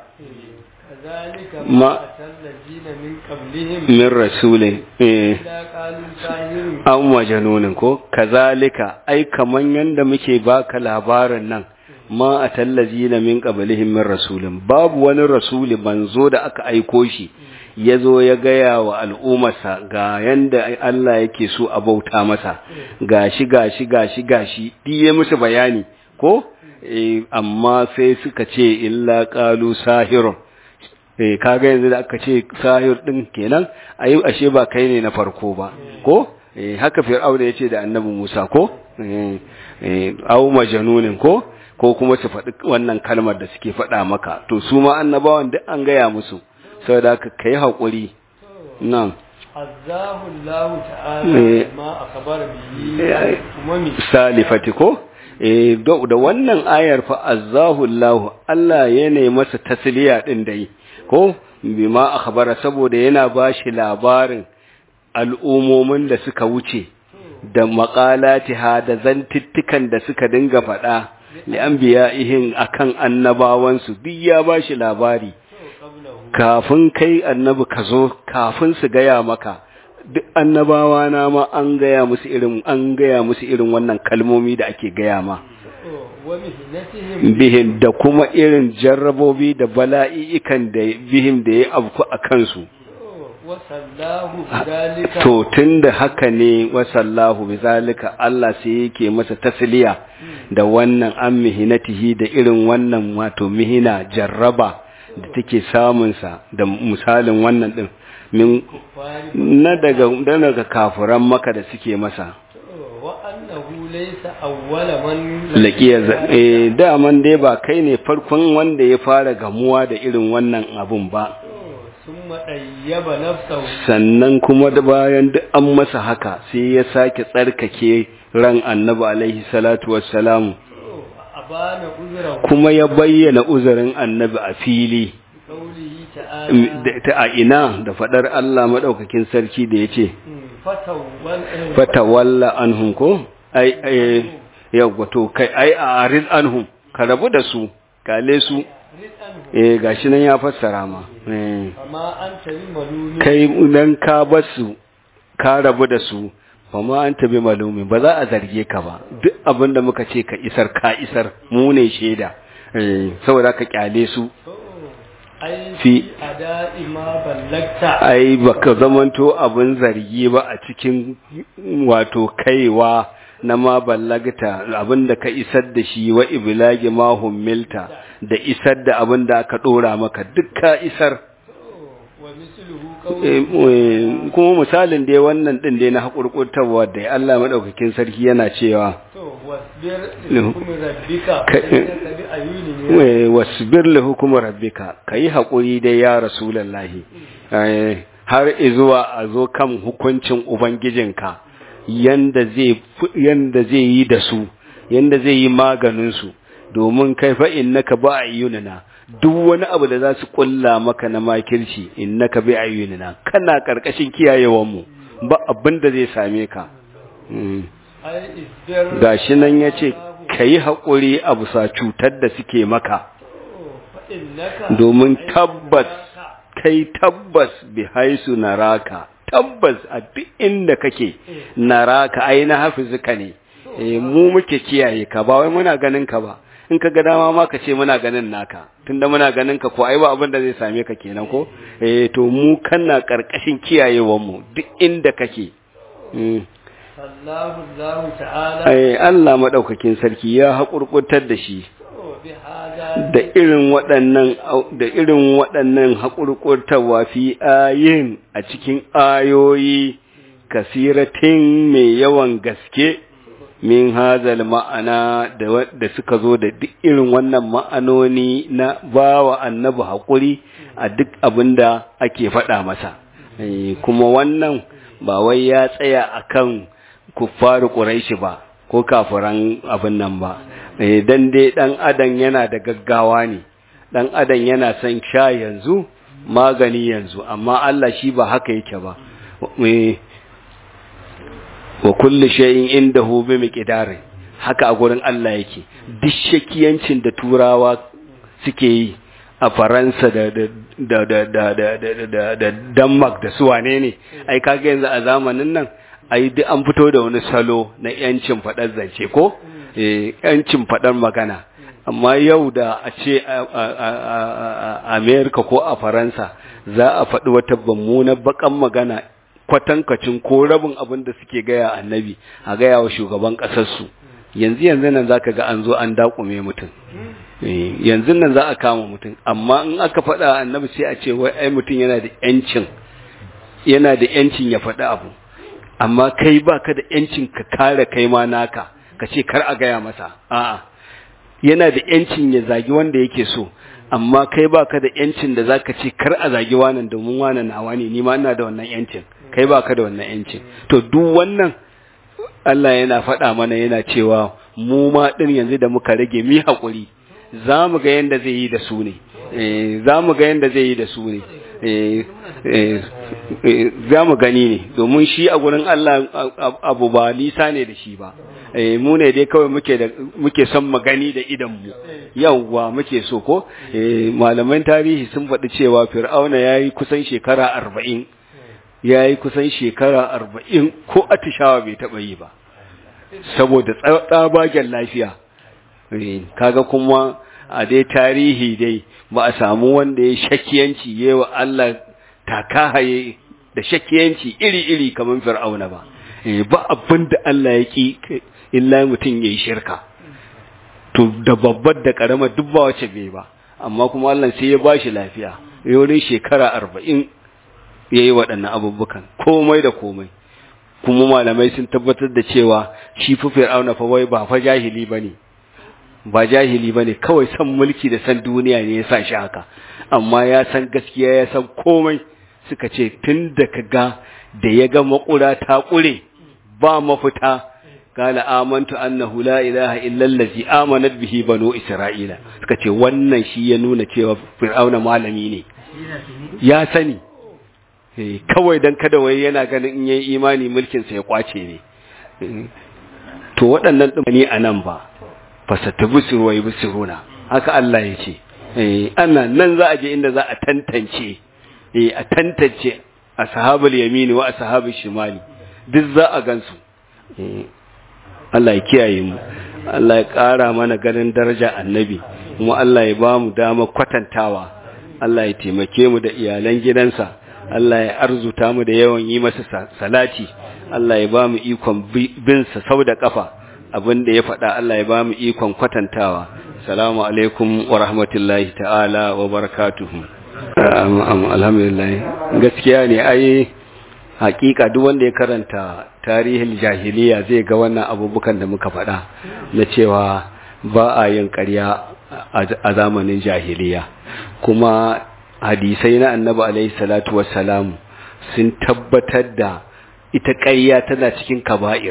كذلك ما- ما أتى الذين من قبلهم min rasulin eh إلا قالوا ساهر an majanunin ko kazalika ai kaman yanda muke baka labarin nan ma a tallazina min qablihim min rasulin babu wani rasuli manzo da aka aiko shi ya zo ya gaya wa al'ummarsa ga yanda Allah yake so a bauta masa gashi gashi gashi gashi diye musu bayani ko eh, amma sai suka ce illa qalu sahirun eh kaga yanzu da aka ce sahir din kenan ayi ashe ba kai ne na farko ba ko eh haka fir'auna yace da annabi Musa ko eh eh au majanunin ko ko kuma su faɗi wannan kalmar da suke faɗa maka to su ma annabawan duk an gaya musu saboda haka kai hakuri nan عزاه الله إيه. تعالى ما أخبر به إيه. أممي salifati ko eh da da wannan ayar fa azzahu Allah Allah yana masa tasliya din dai ko bima akhbara saboda yana bashi labarin al'umomin da suka wuce da maqalatiha da zantittukan da suka dinga faɗa li anbiya'ihim akan annabawansu duk ya bashi labari قبله kafin kai annabi ka zo kafin su gaya maka duk annabawa na ma an gaya musu irin an gaya musu irin wannan kalmomi da ake gaya ma ومهنتهم bihin da kuma irin jarrabobi da bala'i'ikan da bihim da ya abku a kansu وصلاه بذلك to tunda haka ne wasallahu bizalika Allah sai yake masa tasliya da wannan an mihinatihi da irin wannan wato mihina jarraba da take samunsa da misalin wannan din min kuffari na daga daga kafiran maka da suke masa wa annahu laysa awwala man laƙiya eh daman dai ba kai ne farkon wanda ya fara gamuwa da irin wannan abun ba summa dayyaba nafsahu sannan kuma da bayan duk an masa haka sai ya sake tsarkake ran annabi alaihi salatu wassalamu abana uzrahu kuma ya bayyana uzurin annabi a fili qawlihi ta'ala da- ta a ina da fadar Allah madaukakin sarki da yace fatawwal fatawalla anhum ko ai ai yawa to kai ai a arid anhum ka rabu da su kale su rizqan eh gashi nan ya fassara ma eh amma anta bi malumi kai dan ka basu ka rabu da su fa ma anta bi malumi ba za a zarge ka ba duk abin da muka ce ka isar ka isar mu ne shaida eh saboda ka kyale su ai fi ada'i ma ballagta ai baka zamanto abin zargi ba a cikin wato kaiwa na ma ballagta abin da ka isar da shi wa iblagi ma hummilta da isar da abin da aka dora maka duk ka isar wa misluhu Eh, qawli eh, kuma misalin dai wannan din dai na hakurkurtarwa da Allah madaukakin sarki yana cewa to wasbir Lahu. hukum rabbika Ka- innaka bi ayunina eh, wasbir li hukmi rabbika kai hakuri dai ya rasulullahi Eh, har izuwa a zo kan hukuncin ubangijinka yanda zai fi- yanda zai yi da su yanda zai yi maganin su domin kai fa innaka ba ayyunina duk wani abu da za su kulla maka na makirci innaka bi ayyunina kana karkashin kiyayewan mu ba abin da zai same ka Mm. ai isbir gashi nan yace kai hakuri a bisa cutar da suke maka fa innaka domin tabbas kai tabbas bi haisu naraka tabbas a duk inda kake naraka ai na hafizuka ne eh mu muke kiyaye ka ba wai muna ganin ka ba in ka ga dama ma ka ce muna ganin naka tunda muna ganin ka ko ai ba abin da zai same ka kenan ko eh to mu kana karkashin kiyayewan mu duk inda kake mm. Allahu Allahu ta'ala ai Allah madaukakin sarki ya hakurkurtar da shi to bi hada da irin waɗannan da irin waɗannan haƙurƙurtawa fi ayin a cikin ayoyi kasiratin mai yawan gaske min hazal ma'ana da wa- da suka zo da duk irin wannan ma'anoni na bawa annabi haƙuri a duk abin da ake faɗa masa Eh, kuma wannan ba wai ya tsaya akan kuffaru ƙuraishi ba ko kafiran abin nan ba Eh, dan dai dan adam yana da gaggawa ne dan adam yana son sha yanzu magani yanzu amma Allah shi ba haka yake ba Eh, wa kulli shay'in indahu bi miqdarin haka a gurin Allah yake duk shakiyancin da turawa suke yi a Faransa da da da da da da da da da Denmark da su wane ne ai kaga yanzu a zamanin nan ai duk an fito da wani salo na yancin fadar zance ko eh yancin fadar magana amma yau da a ce a a- a- a- a America ko a Faransa za a faɗi wata mummunar bakan magana kwatankacin ko rabin abin da suke gaya annabi a gaya wa shugaban ƙasarsu yanzu yanzu nan za ka ga an zo an dakume mutum Eh, yanzu nan za a kama mutum amma in aka faɗa annabi sai a ce wai ai mutum yana da yancin yana da yancin ya faɗi abu amma kai baka da yancin ka kare kai ma naka ka ce kar a gaya masa a'a yana da yancin ya zagi wanda yake so amma kai baka da yancin da zaka ce kar a zagi wannan domin wannan nawa ne ni ma ina da wannan yancin kai baka da wannan yancin to duk wannan Allah yana faɗa mana yana cewa mu ma din yanzu da muka rage mi hakuri za mu ga yanda zai yi da su ne eh za mu ga yanda zai yi da su ne eh eh, eh, za mu gani ne domin shi a gurin Allah a- a- abu ba nisa ne da shi ba eh mu ne dai kawai muke da muke son mu gani da idan mu yawwa muke so ko eh malaman tarihi sun faɗi cewa fir'auna yayi kusan shekara arba'in yayi kusan shekara arba'in ko atishawa bai taɓa yi ba saboda tsa- tsabagen lafiya Eh, kaga kuma a dai tarihi dai ba a samu wanda ya shakiyanci yewa Allah takahaye da shakiyanci iri-iri kamar fir'auna ba Eh, ba abin da Allah ya ki illa mutum ya yi shirka to da babbar da karama duk ba wace bai ba amma kuma Allah sai ya bashi lafiya wurin shekara arba'in ya yi waɗannan abubukan komai da komai kuma malamai sun tabbatar da cewa shi fi fir'auna fa wai ba fa jahili bane ba jahili bane kawai san mulki da san duniya ne ya sa shi haka amma ya san gaskiya ya san komai suka ce tun da ka ga da ya ga makura ta ƙure ba mafita قال آمنت أنه لا إله إلا الذي آمنت به بنو إسرائيل suka ce wannan shi ya nuna cewa fir'auna malami ne ya sani kawai dan kada wai yana ganin in yayi imani mulkin sa ya kwace ne to waɗannan dumani anan ba fasatabusiru wa yubsiruna haka Allah ya ce eh ana nan za a je inda za a tantance eh a tantance ashabul yamini wa ashabul shimali duk za a gansu Allah ya kiyaye mu Allah ya ƙara mana ganin daraja annabi kuma Allah ya ba mu dama kwatantawa Allah ya taimake mu da iyalan gidansa Allah ya arzuta mu da yawan yi masa salati Allah ya ba mu ikon bin sa sau da kafa abin da ya faɗa Allah ya ba mu ikon kwatantawa salamu alaikum wa rahmatullahi ta'ala wa barakatuhu alhamdulillah gaskiya ne ai hakika duk wanda ya karanta tarihin jahiliya zai ga wannan abubukan da muka faɗa na cewa ba a yin ƙarya a zamanin jahiliya kuma hadisai na annabi alaihi salatu wassalamu sun tabbatar da ita ƙarya tana cikin kaba'ir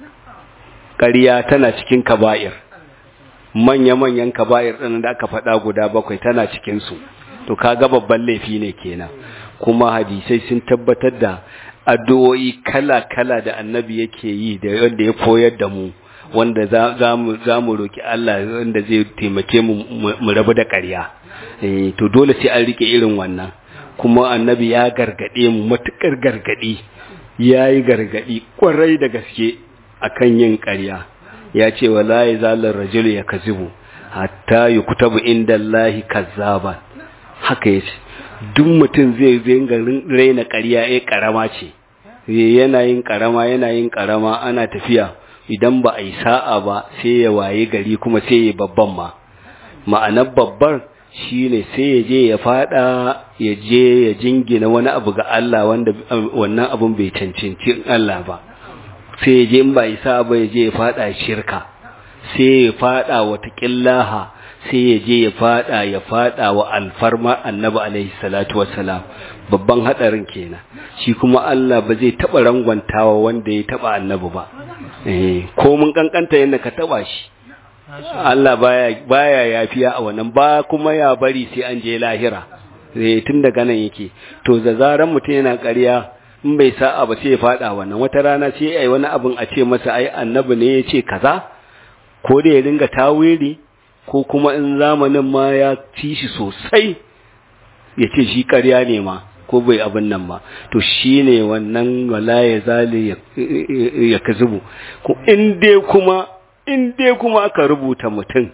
ƙarya tana cikin kaba'ir manya-manyan kaba'ir ɗin da aka faɗa guda bakwai tana cikinsu to kaga babban laifi ne kenan kuma hadisai sun tabbatar da addu'o'i kala-kala da annabi yake yi da wanda ya koyar da mu wanda za mu roƙi Allah wanda zai taimake mu mu rabu da ƙarya to dole sai an rike irin wannan kuma annabi ya gargaɗe mu matuƙar gargaɗi ya yi gargaɗi ƙwarai da gaske akan yin ƙarya ya ce wa la zalar rajul ya kazibu hatta yi kutabu inda Allahi kazzaba haka ya ce duk mutum zai zinga raina ƙarya ya ƙarama ce yana yin ƙarama yana yin ƙarama ana tafiya idan ba a yi sa'a ba sai ya waye gari kuma sai ya babban ma ma'anar babbar shine sai ya je ya fada ya je ya jingina wani abu ga Allah wanda wannan abun bai cancanci Allah ba sai ya je in ba yi sa'a ba ya je ya fada shirka sai ya fada wata ƙillaha sai ya je ya fada ya fada wa alfarma annabi alaihi salatu wassalam babban hadarin kenan shi kuma Allah ba zai taba rangwantawa wanda ya taba annabi ba eh ko mun kankanta yanda ka taba shi Allah baya baya yafiya a wannan ba kuma ya bari sai an je lahira eh tun daga nan yake to da zaran mutum yana ƙarya in bai sa'a ba sai ya fada wannan wata rana sai ai wani abin a ce masa ai annabi ne ya ce kaza ko da ya ringa tawiri ko kuma in zamanin ma ya ci shi sosai ya ce shi ƙarya ne ma ko bai abin nan ba to shi ne wannan wala ya zale ya ka zubu in dai kuma in dai kuma aka rubuta mutum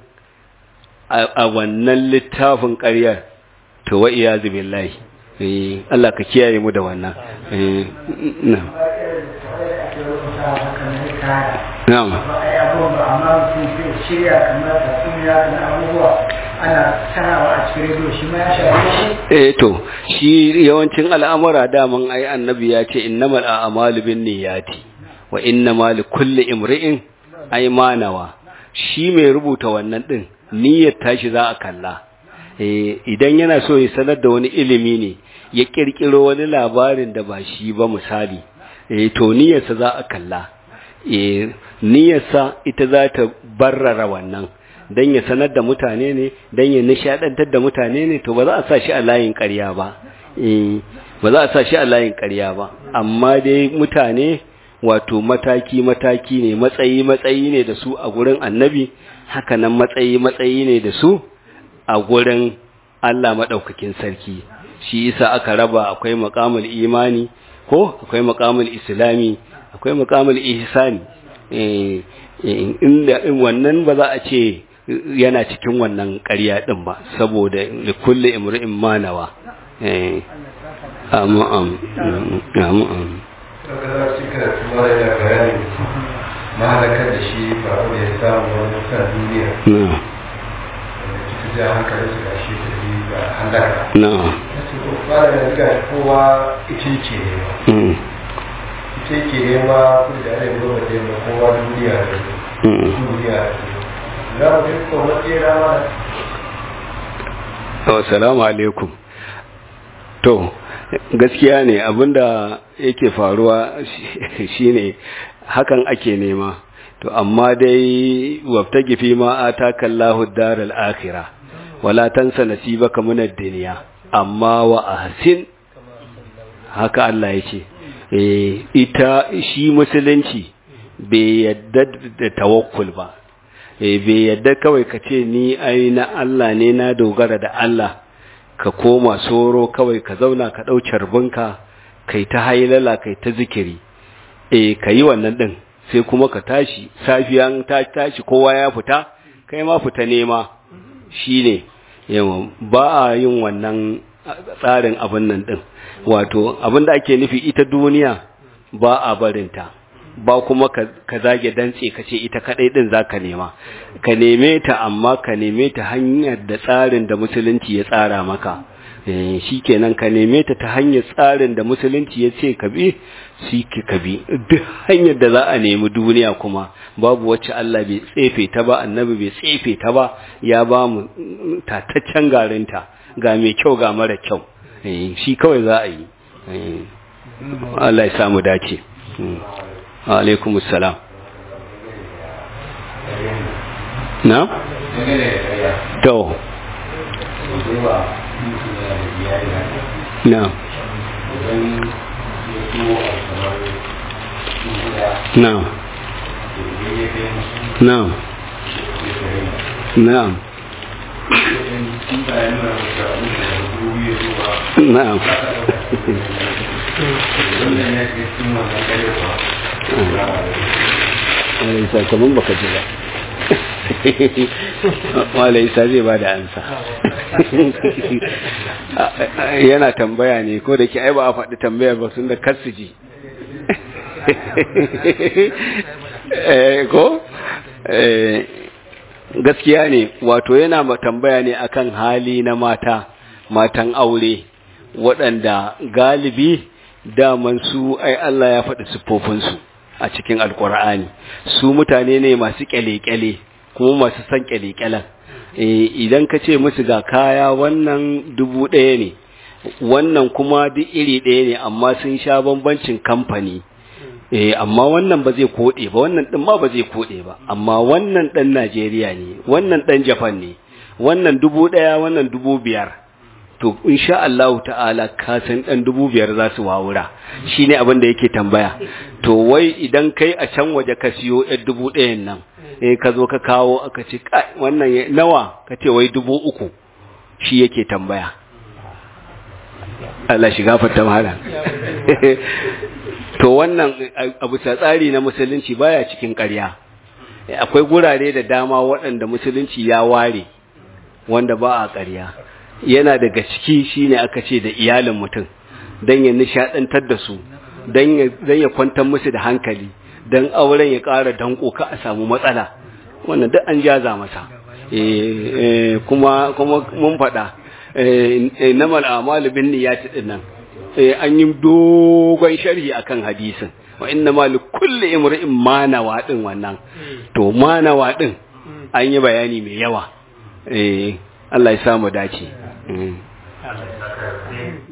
a wannan littafin ƙaryar to wa iya billahi Allah ka kiyaye mu da wannan na'am shirya kamar tatsuniya da abubuwa ana sanawa a cikin rediyo shi ma ya shafe shi eh to shi yawancin al'amura daman ai annabi ya ce innamal a'malu binniyati wa innamal likulli imri'in ay manawa shi mai rubuta wannan din niyyar tashi za a kalla eh idan yana so ya sanar da wani ilimi ne ya kirkiro wani labarin da ba shi ba misali eh to niyyarsa za a kalla eh niyyarsa ita za ta barrara wannan dan ya sanar da mutane ne dan ya nishadantar da mutane ne to ba za a sa shi a layin ƙarya ba eh ba za a sa shi a layin ƙarya ba amma dai mutane wato mataki mataki ne matsayi matsayi ne da su a gurin annabi haka nan matsayi matsayi ne da su a gurin Allah madaukakin sarki shi yasa aka raba akwai maqamul imani ko akwai maqamul islami akwai maqamul ihsani eh inda wannan ba za a ce yana cikin wannan ƙarya ɗin ba saboda da kulle imri'in manawa eh amu am amu am mahalakar da shi ba da ya samu wani sa duniya ja hankalin su gashi ta yi ga halaka na su ba da riga kowa ita yake nema mm, ita yake nema kuma da ana yi gaba da yamma kowa duniya da mm. duniya da za mu yi kuma matsera mana Assalamu alaikum. To, gaskiya ne abinda yake faruwa shi- shine hakan ake nema. To, amma dai wabta gifi ma ataka Allahu daral akhirah wala tansa nasibaka minad dunya amma wa ahsin haka Allah yake. Eh ita shi musulunci bai yadda da tawakkul ba. eh bai yadda kawai ka ce ni ai na Allah ne na dogara da Allah ka koma soro kawai ka zauna ka ɗau carbinka kai ta hailala kai ta zikiri eh ka yi wannan ɗin sai kuma ka tashi safiyan ta tashi kowa ya fita kai ma fita nema shi ne yawan ba a yin wannan tsarin abin nan ɗin wato abin da ake nufi ita duniya ba a barinta ba kuma ka ka zage dantse ka ce ita kadai din zaka nema ka neme ta amma ka neme ta hanyar da tsarin da musulunci ya tsara maka eh shikenan ka neme ta ta hanyar tsarin da musulunci ya ce ka bi shi ka bi duk hanyar da za a nemi duniya kuma babu wacce Allah bai tsefe ta ba annabi bai tsefe ta ba ya ba mu mm, tataccen garinta ga mai kyau ga mara kyau eh shi kawai za a yi eh Allah ya samu dace Mm. alaikum salam na? to na na na na na Alaisa kamar baka ji ba. Alaisa zai ba da ansa. Yana tambaya ne ko da ke ai ba a faɗi tambayar ba sun da kasu ji. Ko? Gaskiya ne, wato yana tambaya ne akan hali na mata, matan aure, waɗanda galibi daman su ai Allah ya faɗi siffofinsu. a cikin alkur'ani su mutane ne masu kyale-kyale kuma masu san kyale-kyalen idan ka ce musu ga kaya wannan dubu ɗaya ne wannan kuma duk iri ɗaya ne amma sun sha bambancin kamfani amma wannan ba zai koɗe ba wannan ɗin ma ba zai koɗe ba amma wannan ɗan najeriya ne wannan ɗan japan ne wannan dubu ɗaya wannan dubu biyar to insha Allah ta'ala ka san dan dubu biyar za su wawura shine abin da yake tambaya to wai idan kai a can waje ka siyo ɗan dubu ɗayan nan eh ka zo ka kawo aka ce kai wannan nawa ka ce wai dubu uku shi yake tambaya Allah shiga fata mahala to wannan abu tsari na musulunci baya cikin ƙarya akwai gurare da dama waɗanda musulunci ya ware wanda ba a ƙarya yana daga ciki shine aka ce da iyalin mutum don ya nishadantar da su don ya kwantar musu da hankali don auren ya ƙara danko ka a samu matsala wannan duk an jaza masa kuma kuma mun faɗa namal a'malu bin niyyati din nan an yi dogon sharhi akan hadisin wa inna ma li kulli imri'in ma nawa din wannan to ma nawa din an yi bayani mai yawa eh Allah ya samu dace.